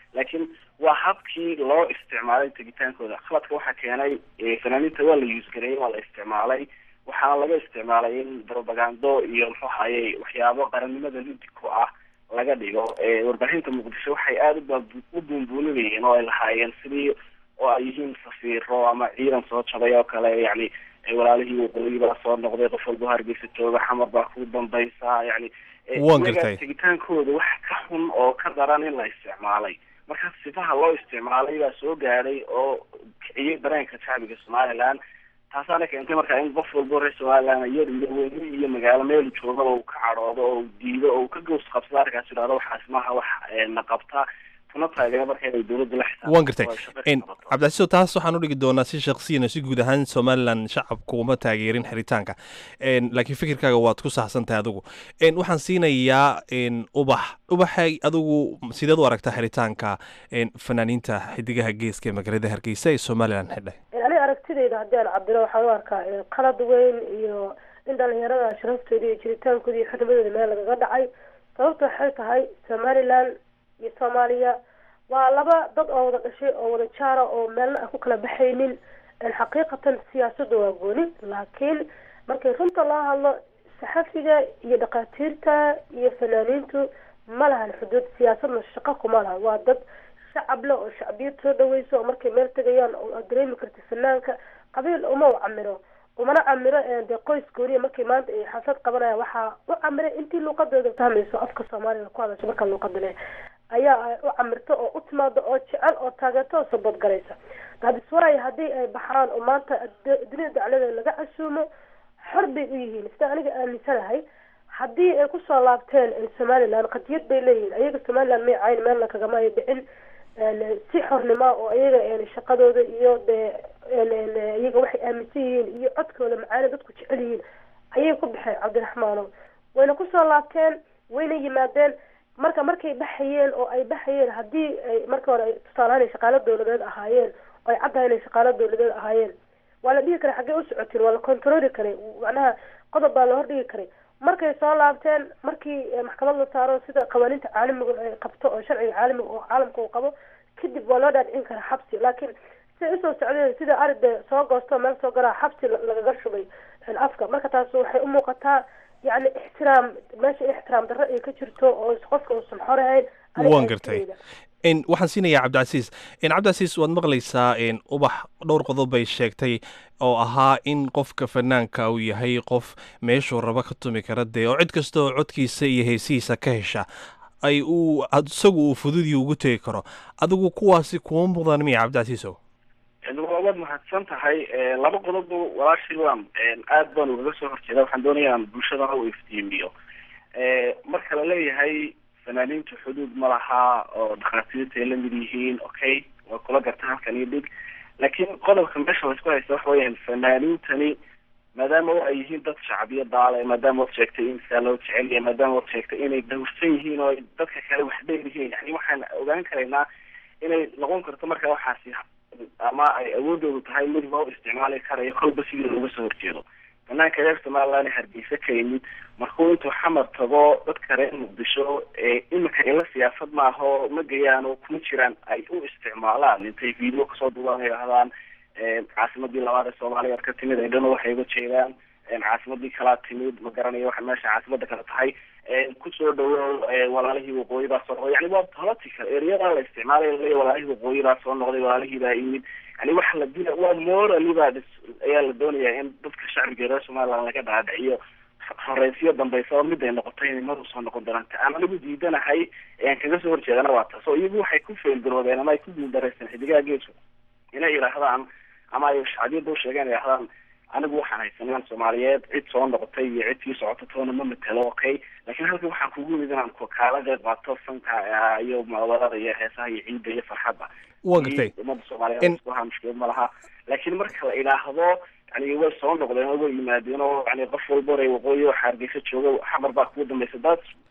laakiin waa habkii loo isticmaalay tegitaankooda khaladka waxaa keenay fanaaniinta waa la yuusgareeyey waa la isticmaalay waxaana laga isticmaalay in propagando iyo muxuu hayay waxyaabo qarannimada lidi ku ah laga dhigo warbaahinta muqdisho waxay aada u buunbuuninayeen oo ay lahaayeen sidii oo ay yihiin safiiro ama ciidan soo jabay oo kale yani walaalihii waqooyi baa soo noqday qof walba hargeysa jooga xamar baa ku dambaysa yani Waan gartay. tegitaankooda wax ka xun oo ka daran in la isticmaalay marka sifaha loo isticmaalay baa soo gaadhay oo kiciyay dareenka shacbiga somaliland taasaana keentay marka in qof walbo reer somaliland yar iyo weyne iyo magaalo meel joogaba uu ka cadhoodo oo uu diido oo uu ka gows qabsado arkaas idhahdo waxaas maaha wax na qabta kuna taageero marka inay dowladda la xisaabtanto waan gartay oo ay shaqo En, ka qabato. cabdicasiis taas waxaan u dhigi doonaa si shaksiyana si guud ahaan somalilan shacabku uma taageerin xiritaanka En, laakiin fikirkaaga waad ku saxsan tahay adigu En, waxaan siinayaa en, ubax ubaxay adigu sideed u aragtaa xiritaanka en, fanaaniinta xidigaha geeska ee magaalada hargeysa ee somalilan xidhay aniga aragtidayda haddii aan cabiro waxaan u arkaa eh, qalad weyn iyo in dhalinyarada sharaftooda iyo jiritaankooda iyo xurnimadooda meel lagaga dhacay sababta waxay tahay somaliland iyo soomaaliya waa laba dad oo wada dhashay oo wada jaara oo meelna aan ku kala baxaynin En xaqiiqatan siyaasadda waa gooni laakiin markay runta loo hadlo saxafiga iyo dhakhaatiirta iyo fanaaniintu ma lahan xuduud siyaasadna shaqo kuma laha waa dad shacab leh oo shacbiyad soo dhaweyso oo markay meel tegayaan oo aad dareemi karta fanaanka qabiil uma u camiro umana camiro ee dee qoys gooniya markay maanta ay xasad qabanayaan waxaa u camiray intii luuqadooda fahmayso afka soomaaliga ku hadasho marka luuqada leh ayaa ay u camirto oo u timaado oo jecel oo taageerto oo sabadgaraysa daadiswaray haddii ay baxaan oo maanta ad- dunida daclada laga casuumo xor bay u yihiin sida aniga aaminsanahay haddii ay kusoo laabteen eh, somaliland qadiyad bay leeyihiin ayaga somaliland may cayn meelna kagama ay dhicin En, si xornimo oo ayaga en, shaqadooda iyo dee en, en, iyaga waxay aaminsan yihiin iyo codkooda macaana dadku jecel yihiin ayay ku baxeen cabdiraxmaano wayna kusoo laabteen wayna yimaadeen marka markay baxayeen oo ay baxayeen haddii ay marka hore ay tusaalahaan ay shaqaalo dowladeed ahaayeen oo ay caddahay inay shaqaalo dowladeed ahaayeen waa la dhihi karay xaggee u socotiin waa la controli karay macnaha qodob baa la hordhigi karay markay soo laabteen markii eh, maxkamad la saaro sida qawaaniinta caalamiga ay qabto oo sharciga caalamiga oo caalamka uu qabo kadib waa loo dhaadhicin karaa xabsi laakiin siday usoo socdeen sida aride soo goosto meel soo galaa xabsi la- lagaga shubay en, afka marka taas waxay u muuqataa yacni ixtiraam meesha in ixtiraam darro ay ka jirto oo qofka uusan xorahayn aniga waan gartay aragtidayda. En, waxaan siinayaa cabdicasiis En, cabdicasiis waad maqlaysaa en, ubax dhowr qodob bay sheegtay oo ahaa in qofka fanaanka uu yahay qof meeshuu raba ka tumi kara dee oo cid kasta oo codkiisa iyo heesihiisa ka hesha ay uu ad- isagu uu fududii ugu tegi karo adigu kuwaasi kuma mudan miya cabdicasiisow waad mahadsan tahay Eh, laba qodob walaashii waan aad baan ugaga soo horjeeda waxaan doonaya aan bulshadana u iftiimiyo Eh, marka la leeyahay fanaaniintu xuduud ma laha oo dhakhaatiirta ay la mid yihiin okay waa kula garta halkan iyo dhig laakiin qodobka meesha laysku haysta waxa weeyaan fanaaniintani maadaama ay yihiin dad shacbiya daale maadaama waad sheegtay in saa loo jecel yahay maadaama waad sheegtay inay dhowrsan yihiin oo ay dadka kale wax dheer yihiin yani waxaan ogaan karaynaa inay noqon karto marka waxaasi ama ay awoodoodu tahay mid loo isticmaali karayo kolba sidii looga soo horjeedo banaanka reer somaliland ee hargeysa ka yimid markuu intuu xamar tago dadka reer muqdisho ee imika ila siyaasad maaho ma gayaan oo kuma jiraan ay u isticmaalaan intay video kasoo duubaan ay yidhahdaan caasimadii labaad ee soomaaliya ka timid ay dhana waxay uga jeedaan caasimadii kalaa timid ma garanayo waxa meesha caasimada kale tahay kusoo dhawow walaalihii waqooyi baa soo noqday yani waa political ereyadaa la isticmaalaya laleeya walaalihii waqooyi baa soo noqday walaalihii baa yimid yani waxa la dila waa morally baa dhis- ayaa la doonayaa in dadka shacbiga reer somaliland laga dhaadhiciyo horeysiyo dambeysa oo mid ay noqotay inay mar usoo noqon doonaan ta aan anigu diidanahay ee aan kaga soo horjeedana waa taas oo iyagu waxay ku feelgaroobeen ama ay ku guuldareysteen xidigaha geesku inay yidhaahdaan ama ay shacbiyadda usheegeen ay yidhahdaan anigu waxaan haysanaan soomaaliyeed cid soo noqotay iyo cid sii socota toona ma matelo okay laakiin halkan waxaan kugu yimid inaan ku kaala qeyb qaato fanka ah, iyo mucaawadada iyo heesaha iyo ciidda iyo farxadda Waan gartay. Iyo ummadda soomaaliyeed isku lahaa mushkilad ma laha laakiin marka la idhaahdo yani way soo noqdeen oo way yimaadeen oo yani qof walba oray waqooyi oo hargeysa jooga xamar baa kugu dambeysa daad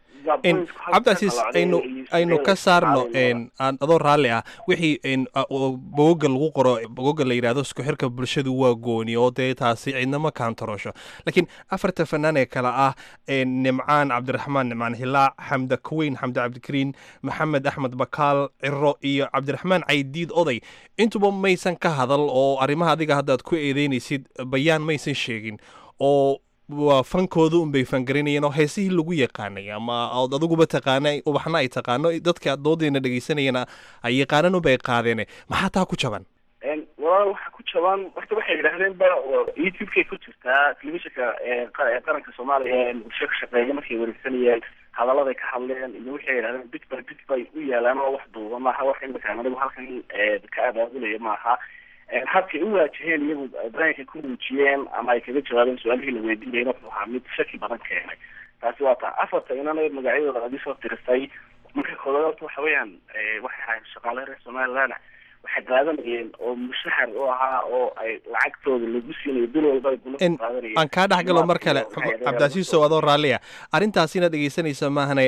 cabdicasiis aynu aynu ka saarno aan adoo raalli ah wixii bogoga lagu qoro bogoga la yidhahdo isku xirka bulshadu waa gooni oo dee taasi cidnama kaantaroosho laakiin afarta fanaan ee kale ah nimcaan cabdiraxmaan nimcaan hilaac xamda kuweyn xamda cabdikariin maxamed axmed bakaal ciro iyo cabdiraxmaan caydiid oday intuba maysan ka hadal oo arrimaha adiga haddaad ku eedeynaysid bayaan maysan sheegin oo waa fankooda unbay fangarinayeen oo heesihii lagu yaqaanay ama ood adiguba taqaana ubaxna ay taqaano dadka doodeena dhegeysanayana ay yaqaanan unbay qaadeen maxaa taa ku jaban walaal waxa ku jaban horta waxay yidhahdeen ba youtube-kay ku jirtaa telefishinka qaranka soomaaliya ee bulsho ka shaqeeya markay wareegsanayeen hadaladay ka hadleen iyo waxay yidhahdeen bit by bit bay u yaalaan oo wax duuba maaha wax imakaan anigu halkan ka abaabulaya maaha habkay u waajaheen iyagu dareenkay ku muujiyeen ama ay kaga jawaabeen su-aalihii la weydiinayay wuxuu ahaa mid shaki badan keenay taasi waa taa afarta inana magacyadooda adi soo tirisay marka koodaad horta waxa weeyaan waxay ahaayeen shaqaale reer somaliland waxay qaadanayeen oo mushahar u ahaa oo ay lacagtooda lagu siinayo bil walba ay gula qaadanayeen aan kaa dhex galo mar kale cabdicasiisow adoo raalliya arrintaasina dhegeysanaysa maahane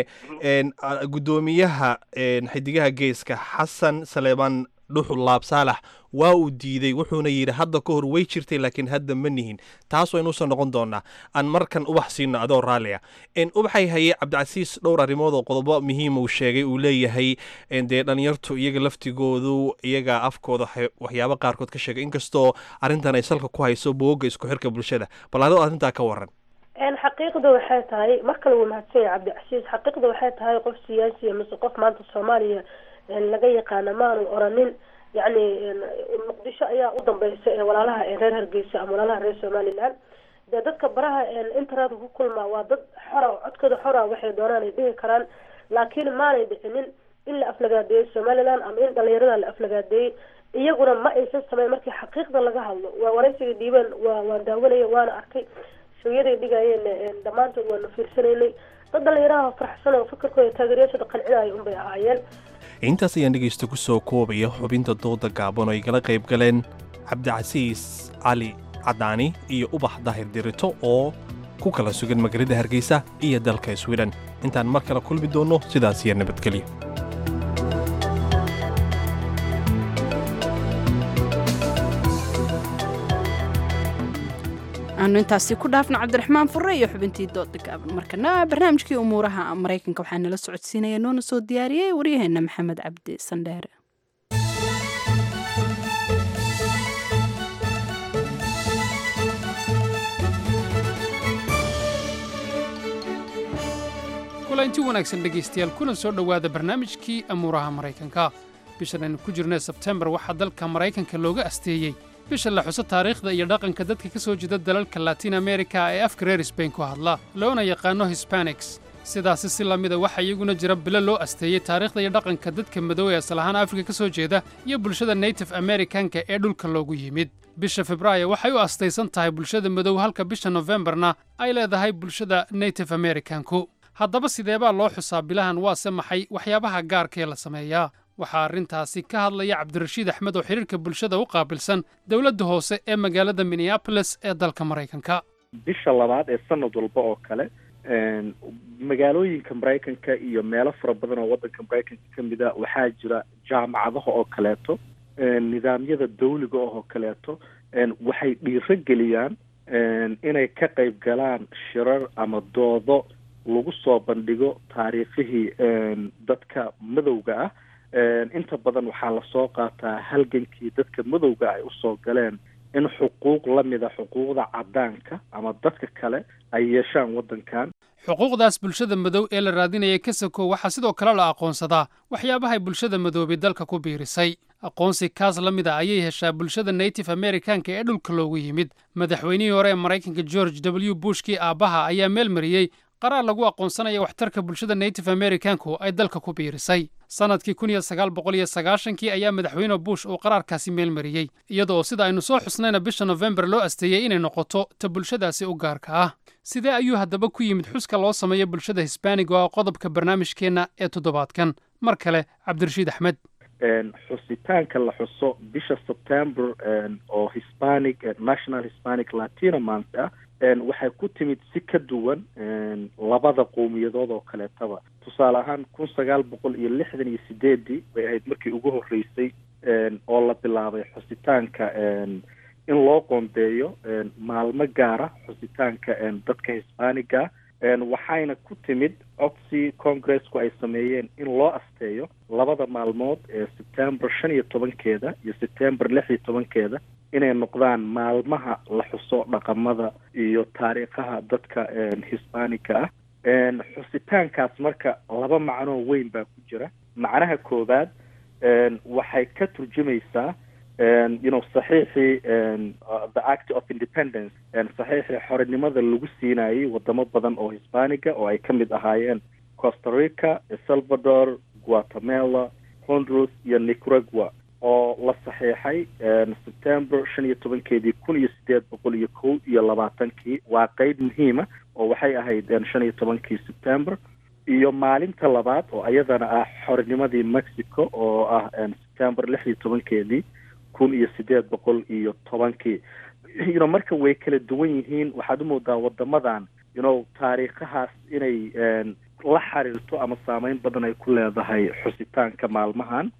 guddoomiyaha xidigaha geeska xasan saleebaan dhuxul laab saalax waa uu diiday wuxuuna yidhi hadda ka hor way jirtay laakiin hadda ma nihin taas waynuusan noqon doonaa aan markan ubax siino adoo raalliya ubaxay hayey cabdicasiis dhowr arrimood oo qodobo muhiim uu sheegay uu leeyahay dee dhalinyartu iyaga laftigoodu iyaga afkooda waxyaabo qaarkood ka sheegay inkastoo arrintan ay salka ku hayso bogoga isku xirka bulshada bal adoo arrintaa ka waran xaqiiqda waxay tahay mar kale wuu mahadsan yahay cabdicasiis xaqiiqda waxay tahay qof siyaasiya mise qof maanta soomaaliya laga yaqaana maanu oranin yacni muqdisho ayaa u dambeysa ee walaalaha ee reer hargeysa ama walaalaha reer somaliland dee dadka baraha internetka ku kulmaa waa dad xora codkooda xora waxay doonaan ay dhihi karaan laakiin maanay dhicinin in la aflagaadeeyo somaliland ama in dhalinyarada la aflagaadeeyey iyaguna ma aysan sameyn markii xaqiiqda laga hadlo waa waraysiga dhiibeen waa waan daawanaya waana arkay shooyaday dhigayeen dhammaantood waanu fiirsanaynay dad dhalinyaraha faraxsan oo fikirkooda taageeryaashooda qancinaya unbay ahaayeen intaas ayaan dhegaysta ku soo koobaya xubinta dooda gaaban oo ay gala qayb galeen cabdicasiis cali cadaani iyo ubax daahir dirito oo ku kala sugan magaalada hargeysa iyo dalka swiden intaan mar kale kulmi doonno sidaas iyo nabadgelyo aanu intaasi ku dhaafno cabdiraxmaan fure iyo xubintii dooda gaaban markana barnaamijkii umuuraha maraykanka waxaa nala socodsiinaya noona soo diyaariyey waryaheena maxamed cabdi sandheere kulanti wanaagsan dhegaystayaal kuna soo dhowaada barnaamijkii amuuraha maraykanka bishan aynu ku jirnay sebtembar waxaa dalka maraykanka looga asteeyey bisha la xuso taariikhda iyo dhaqanka dadka ka soo jeeda dalalka latin amerika ee afka reer sbain ku hadla loona yaqaano hispanics sidaasi si la mida waxaa iyaguna jira bilo loo asteeyey taariikhda iyo dhaqanka dadka madow ee asal ahaan afrika ka soo jeeda iyo bulshada native amerikanka ee dhulka loogu yimid bisha febraayo waxay u astaysan tahay bulshada madow halka bisha nofembarna ay leedahay bulshada native amerikanku haddaba sideebaa loo xusaa bilahan waase maxay waxyaabaha gaarkaee la sameeyaa waxaa arrintaasi ka hadlaya cabdirashiid axmed oo xidhiirka bulshada u qaabilsan dowladda hoose ee magaalada minneabolis ee dalka maraykanka bisha labaad ee sanad walba oo kale magaalooyinka maraykanka iyo meelo fara badan oo waddanka maraykanka ka mid a waxaa jira jaamacadaha oo kaleeto nidaamyada dawliga oo kaleeto waxay dhiiro geliyaan inay ka qayb galaan shirar ama doodo lagu soo bandhigo taariikhihii dadka madowga ah inta badan waxaa lasoo qaataa halgankii dadka madowga ay usoo galeen in xuquuq la mida xuquuqda caddaanka ama dadka kale ay yeeshaan waddankan xuquuqdaas bulshada madow ee la raadinaya kasako waxaa sidoo kale la aqoonsadaa waxyaabahay bulshada madoobay dalka ku biirisay aqoonsi kaas la mid a ayay heshaa bulshada native amerikanka ee dhulka loogu yimid madaxweynihii hore ee maraykanka george w bushkii aabbaha ayaa meel mariyey qaraar lagu aqoonsanaya waxtarka bulshada native amerikanku ay dalka ku biirisay sannadkii kun iyo sagaal boqol iyo sagaashankii ayaa madaxweyne bush uu qaraarkaasi meel mariyey iyada oo sida aynu soo xusnayna bisha nofembar loo asteeyey inay noqoto ta bulshadaasi u gaarka ah sidee ayuu haddaba ku yimid xuska loo sameeyo bulshada hisbaaniga oo qodobka barnaamijkeenna ee toddobaadkan mar kale cabdirashiid axmed xusitaanka la xuso bisha september oo hispanic national hispanic latino month ah waxay ku timid si ka duwan labada qowmiyadood oo kaleetaba tusaale ahaan kun sagaal boqol iyo lixdan iyo sideedii bay ahayd markii ugu horreysay oo la bilaabay xusitaanka in loo qoondeeyo maalmo gaara xusitaanka dadka hisbaaniga waxayna ku timid codsi congressku ay sameeyeen in loo asteeyo labada maalmood ee september shan iyo tobankeeda iyo september lix iyo tobankeeda inay noqdaan maalmaha la xuso dhaqamada iyo taariikhaha dadka hisbaanika ah xusitaankaas marka laba macnoo weyn baa ku jira macnaha koowaad waxay ka turjumaysaa you know saxiixii the act of independence saxiixii xorinimada lagu siinayay wadamo badan oo hisbaaniga oo ay ka mid ahaayeen costa rica salvador guatemala honduras iyo nicaragua oo la saxiixay september shan iyo tobankeedii kun iyo sideed boqol iyo kow iyo labaatankii waa qeyb muhiima oo waxay ahayd shan iyo tobankii september iyo maalinta labaad oo iyadana ah xorinimadii mexico oo ah september lix iyo tobankeedii kun iyo sideed boqol iyo tobankii you know marka way kala duwan yihiin waxaad umoodaa wadamadan you know taariikhahaas inay la xiriirto ama saameyn badan ay ku leedahay xusitaanka maalmahan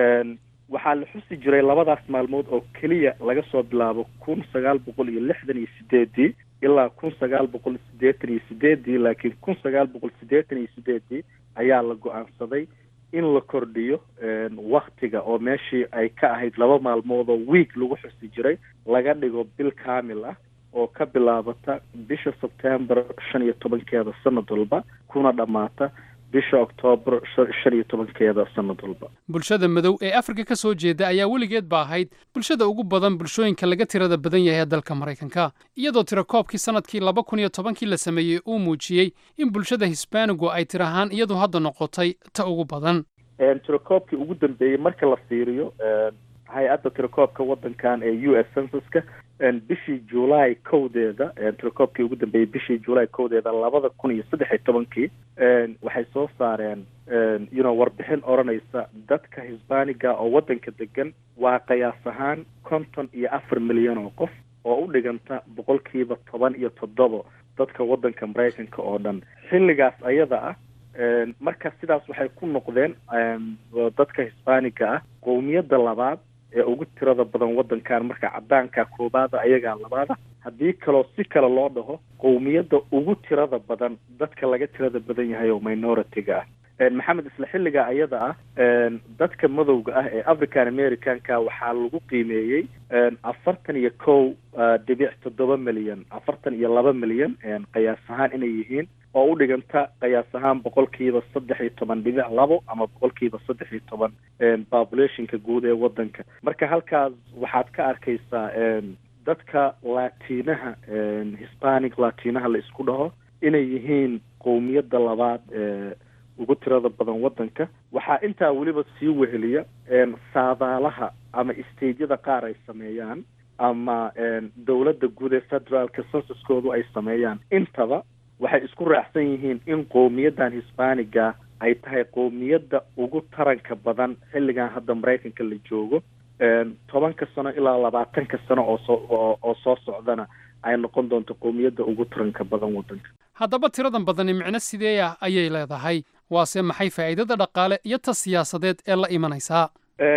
waxaa la xusi jiray labadaas maalmood oo keliya laga soo bilaabo kun sagaal boqol iyo lixdan iyo sideedii ilaa kun sagaal boqol siddeetan iyo sideedii laakiin kun sagaal boqol siddeetan iyo sideedii ayaa la go-aansaday in la kordhiyo waktiga oo meeshii ay ka ahayd laba maalmood oo week lagu xusi jiray laga dhigo bil kaamil ah oo ka bilaabata bisha sebtember shan iyo tobankeeda sanad walba kuna dhammaata bisha oktoobar shan iyo tobankeeda sanad walba bulshada madow ee afrika ka soo jeeda ayaa weligeed ba ahayd bulshada ugu badan bulshooyinka laga tirada badan yahay ee dalka maraykanka iyadoo tirakoobkii sanadkii laba kun iyo tobankii la sameeyey uu muujiyey in bulshada hisbaanigu ay tir ahaan iyadu hadda noqotay ta ugu badan tirakoobkii ugu dambeeyey marka la fiiriyo hay-adda tirakoobka waddankan ee u s censuska bishii july kowdeeda tirakoobkii ugu dambeeyey bishii july kowdeeda labada kun iyo saddex iyo tobankii waxay soo saareen you know warbixin odhanaysa dadka hisbaaniga oo waddanka degan waa qiyaas ahaan konton iyo afar milyan oo qof oo u dhiganta boqolkiiba toban iyo toddobo dadka waddanka maraykanka oo dhan xilligaas ayada ah marka sidaas waxay ku noqdeen dadka hisbaaniga ah qowmiyadda labaad ee ugu tirada badan waddankan marka cadaanka koobaada ayagaa labaada haddii kaloo si kale loo dhaho qowmiyadda ugu tirada badan dadka laga tirada badan yahay oo minority-ga ah maxamed isla xilliga ayada ah dadka madowga ah ee african americanka waxaa lagu qiimeeyey afartan iyo kow dhibic toddoba milyan afartan iyo laba milyan qiyaas ahaan inay yihiin oo u dhiganta qiyaas ahaan boqolkiiba saddex iyo toban dhibic labo ama boqolkiiba saddex iyo toban populationka guud ee waddanka marka halkaas waxaad ka arkaysaa dadka latinaha hispanic latinaha la isku dhaho inay yihiin qowmiyadda labaad ee ugu tirada badan waddanka waxaa intaa weliba sii weheliya saadaalaha ama stageyada qaar ay sameeyaan ama dowladda guud ee federaalka censuskoodu ay sameeyaan intaba waxay isku raacsan yihiin in qowmiyaddan hisbaaniga ay tahay qowmiyadda ugu taranka badan xilligan hadda maraykanka la joogo tobanka sano ilaa labaatanka sano oo soo oo soo socdana ay noqon doonto qowmiyadda ugu taranka badan waddanka haddaba tiradan badani micno sidee ah ayay leedahay waase maxay faa'iidada dhaqaale iyo ta siyaasadeed ee la imanaysaa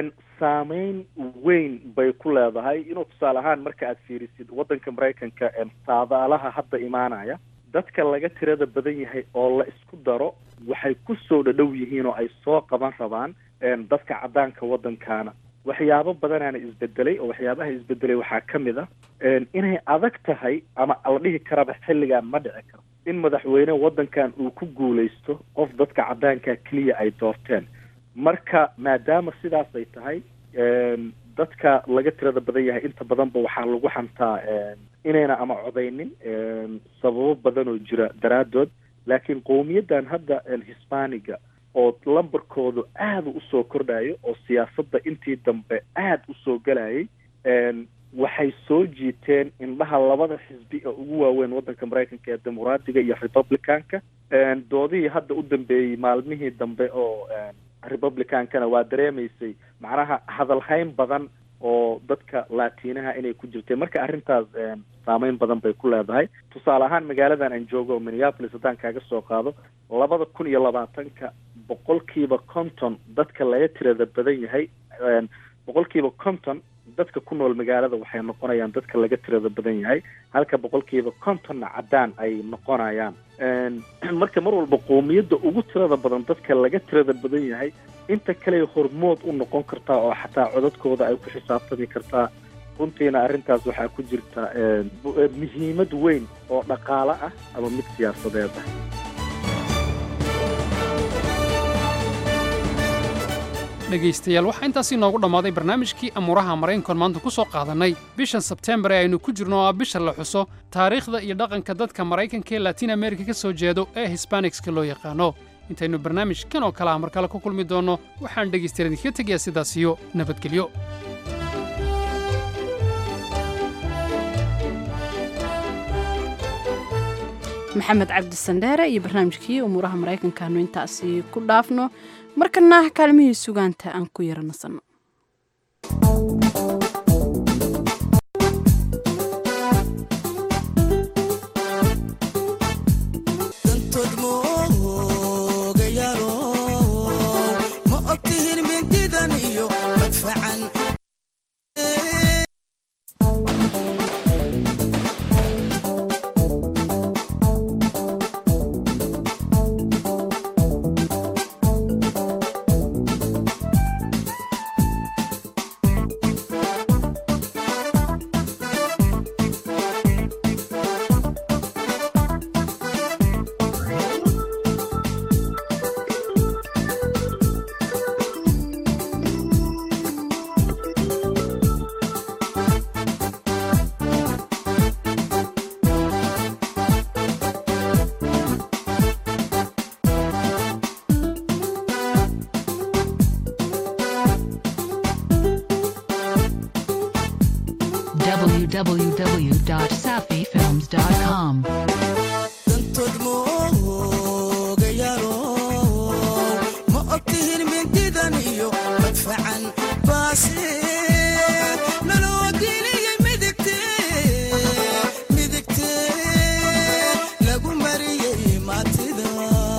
saameyn weyn bay ku leedahay inuu tusaale ahaan marka aad fiirisid waddanka maraykanka saadaalaha hadda imaanaya dadka laga tirada badan yahay oo la isku daro waxay ku soo dhadhow yihiin oo ay soo qaban rabaan dadka caddaanka waddankaana waxyaabo badanaana isbedelay oo waxyaabaha isbedelay waxaa ka mid ah inay adag tahay ama la dhihi karaba xilligan ma dhici karo in madaxweyne waddankan uu ku guulaysto qof dadka caddaanka keliya ay doorteen marka maadaama sidaas ay tahay dadka laga tirada badan yahay inta badanba waxaa lagu xantaa inayna ama codaynin sababo badan oo jira daraaddood laakiin qowmiyaddan hadda hisbaaniga oo lambarkoodu aada usoo kordhayo oo siyaasadda intii dambe aada usoo gelayay waxay soo jiiteen indhaha labada xisbi ee ugu waaweyn waddanka maraykanka ee dimuqraadiga iyo republicanka doodihii hadda u dambeeyey maalmihii dambe oo republicankana waa dareemaysay macnaha hadalhayn badan oo dadka latinaha inay ku jirtay marka arrintaas saameyn badan bay ku leedahay tusaale ahaan magaaladan aan joogo oo minneapolis haddaan kaaga soo qaado labada kun iyo labaatanka boqolkiiba konton dadka laga tirada badan yahay boqolkiiba konton dadka ku nool magaalada waxay noqonayaan dadka laga tirada badan yahay halka boqolkiiba kontonna caddaan ay noqonayaan marka mar walba qoomiyadda ugu tirada badan dadka laga tirada badan yahay inta kale hormood u noqon kartaa oo xataa codadkooda ay ku xisaabtami kartaa runtiina arrintaas waxaa ku jirta muhiimad weyn oo dhaqaale ah ama mid siyaasadeed ah dhegaystayaal waxaa intaasi noogu dhammaaday barnaamijkii amuuraha maraykankoon maanta ku soo qaadannay bishan sebteembar ee aynu ku jirno oo ah bisha la xuso taariikhda iyo dhaqanka dadka maraykanka ee latiin amerika ka soo jeedo ee hisbanikska loo yaqaano intaynu barnaamijkan oo kale ah mar kale ku kulmi doonno waxaan dhegaystayaal idinkaga tegayaa sidaas iyo nabadgelyo maxamed cabdisandheere iyo barnaamijkii umuuraha maraykankaanu intaasi ku dhaafno markana kaalmihii sugaanta aan ku yara nasanno www.safifilms.com. ma ogtihin mindidan iyo madfacan baase naloo geliyey midigte midigte lagu mariyey maatida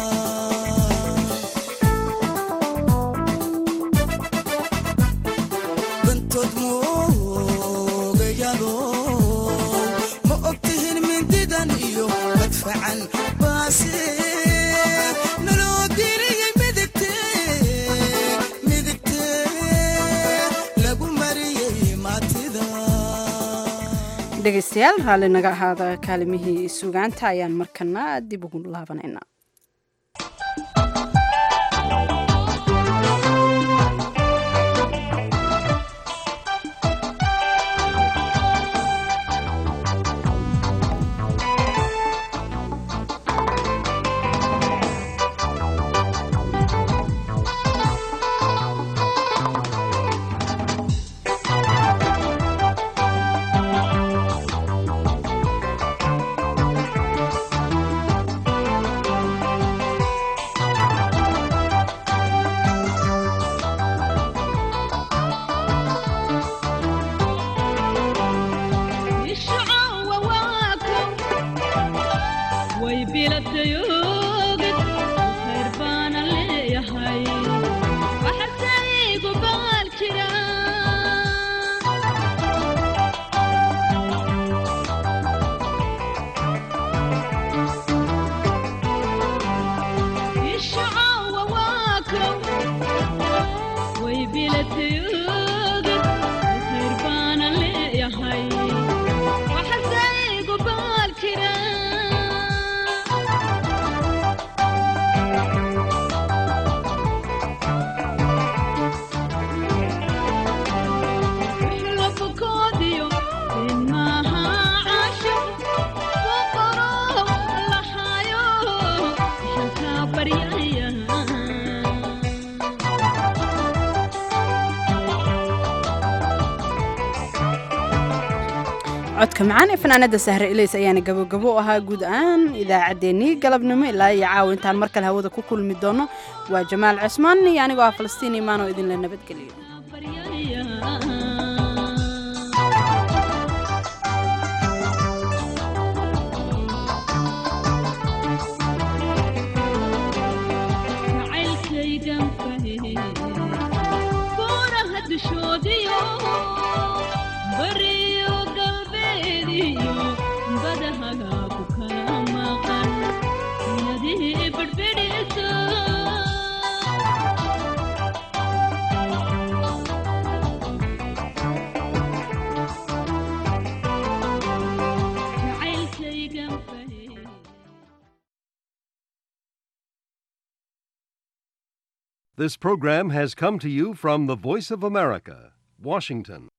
bantood moogayalo ma ogtihin mindidan iyo madfacan baase naloo geliyey midigte midigte lagu mariyey maatida dhegaystayaal raalli naga ahaada kaalimihii sugaanta ayaan markana dib ugu laabanaynaa way biladayogid khayr baana leeyahay waxasaygu baal jira ishacawa waakow way biladayogid khayr baana leeyahay waxasaygu baal jira lafukoodiyo inmaha casho boqoro lahayo shanka baryaya codka macaan ee fanaanada sahre ilays ayaana gabogabo u ahaa guud ahaan idaacaddeenii galabnimo ilaa iyo caawa intaan mar kale hawada ku kulmi doono waa jamaal cusmaan iyo anigoo ah falastiin imaan oo idinla nabadgeliyo bariyo galbeediyo badahaga ku kala maqan yadii bedbedhisa jacaylkaygan fahey This program has come to you from the Voice of America, Washington.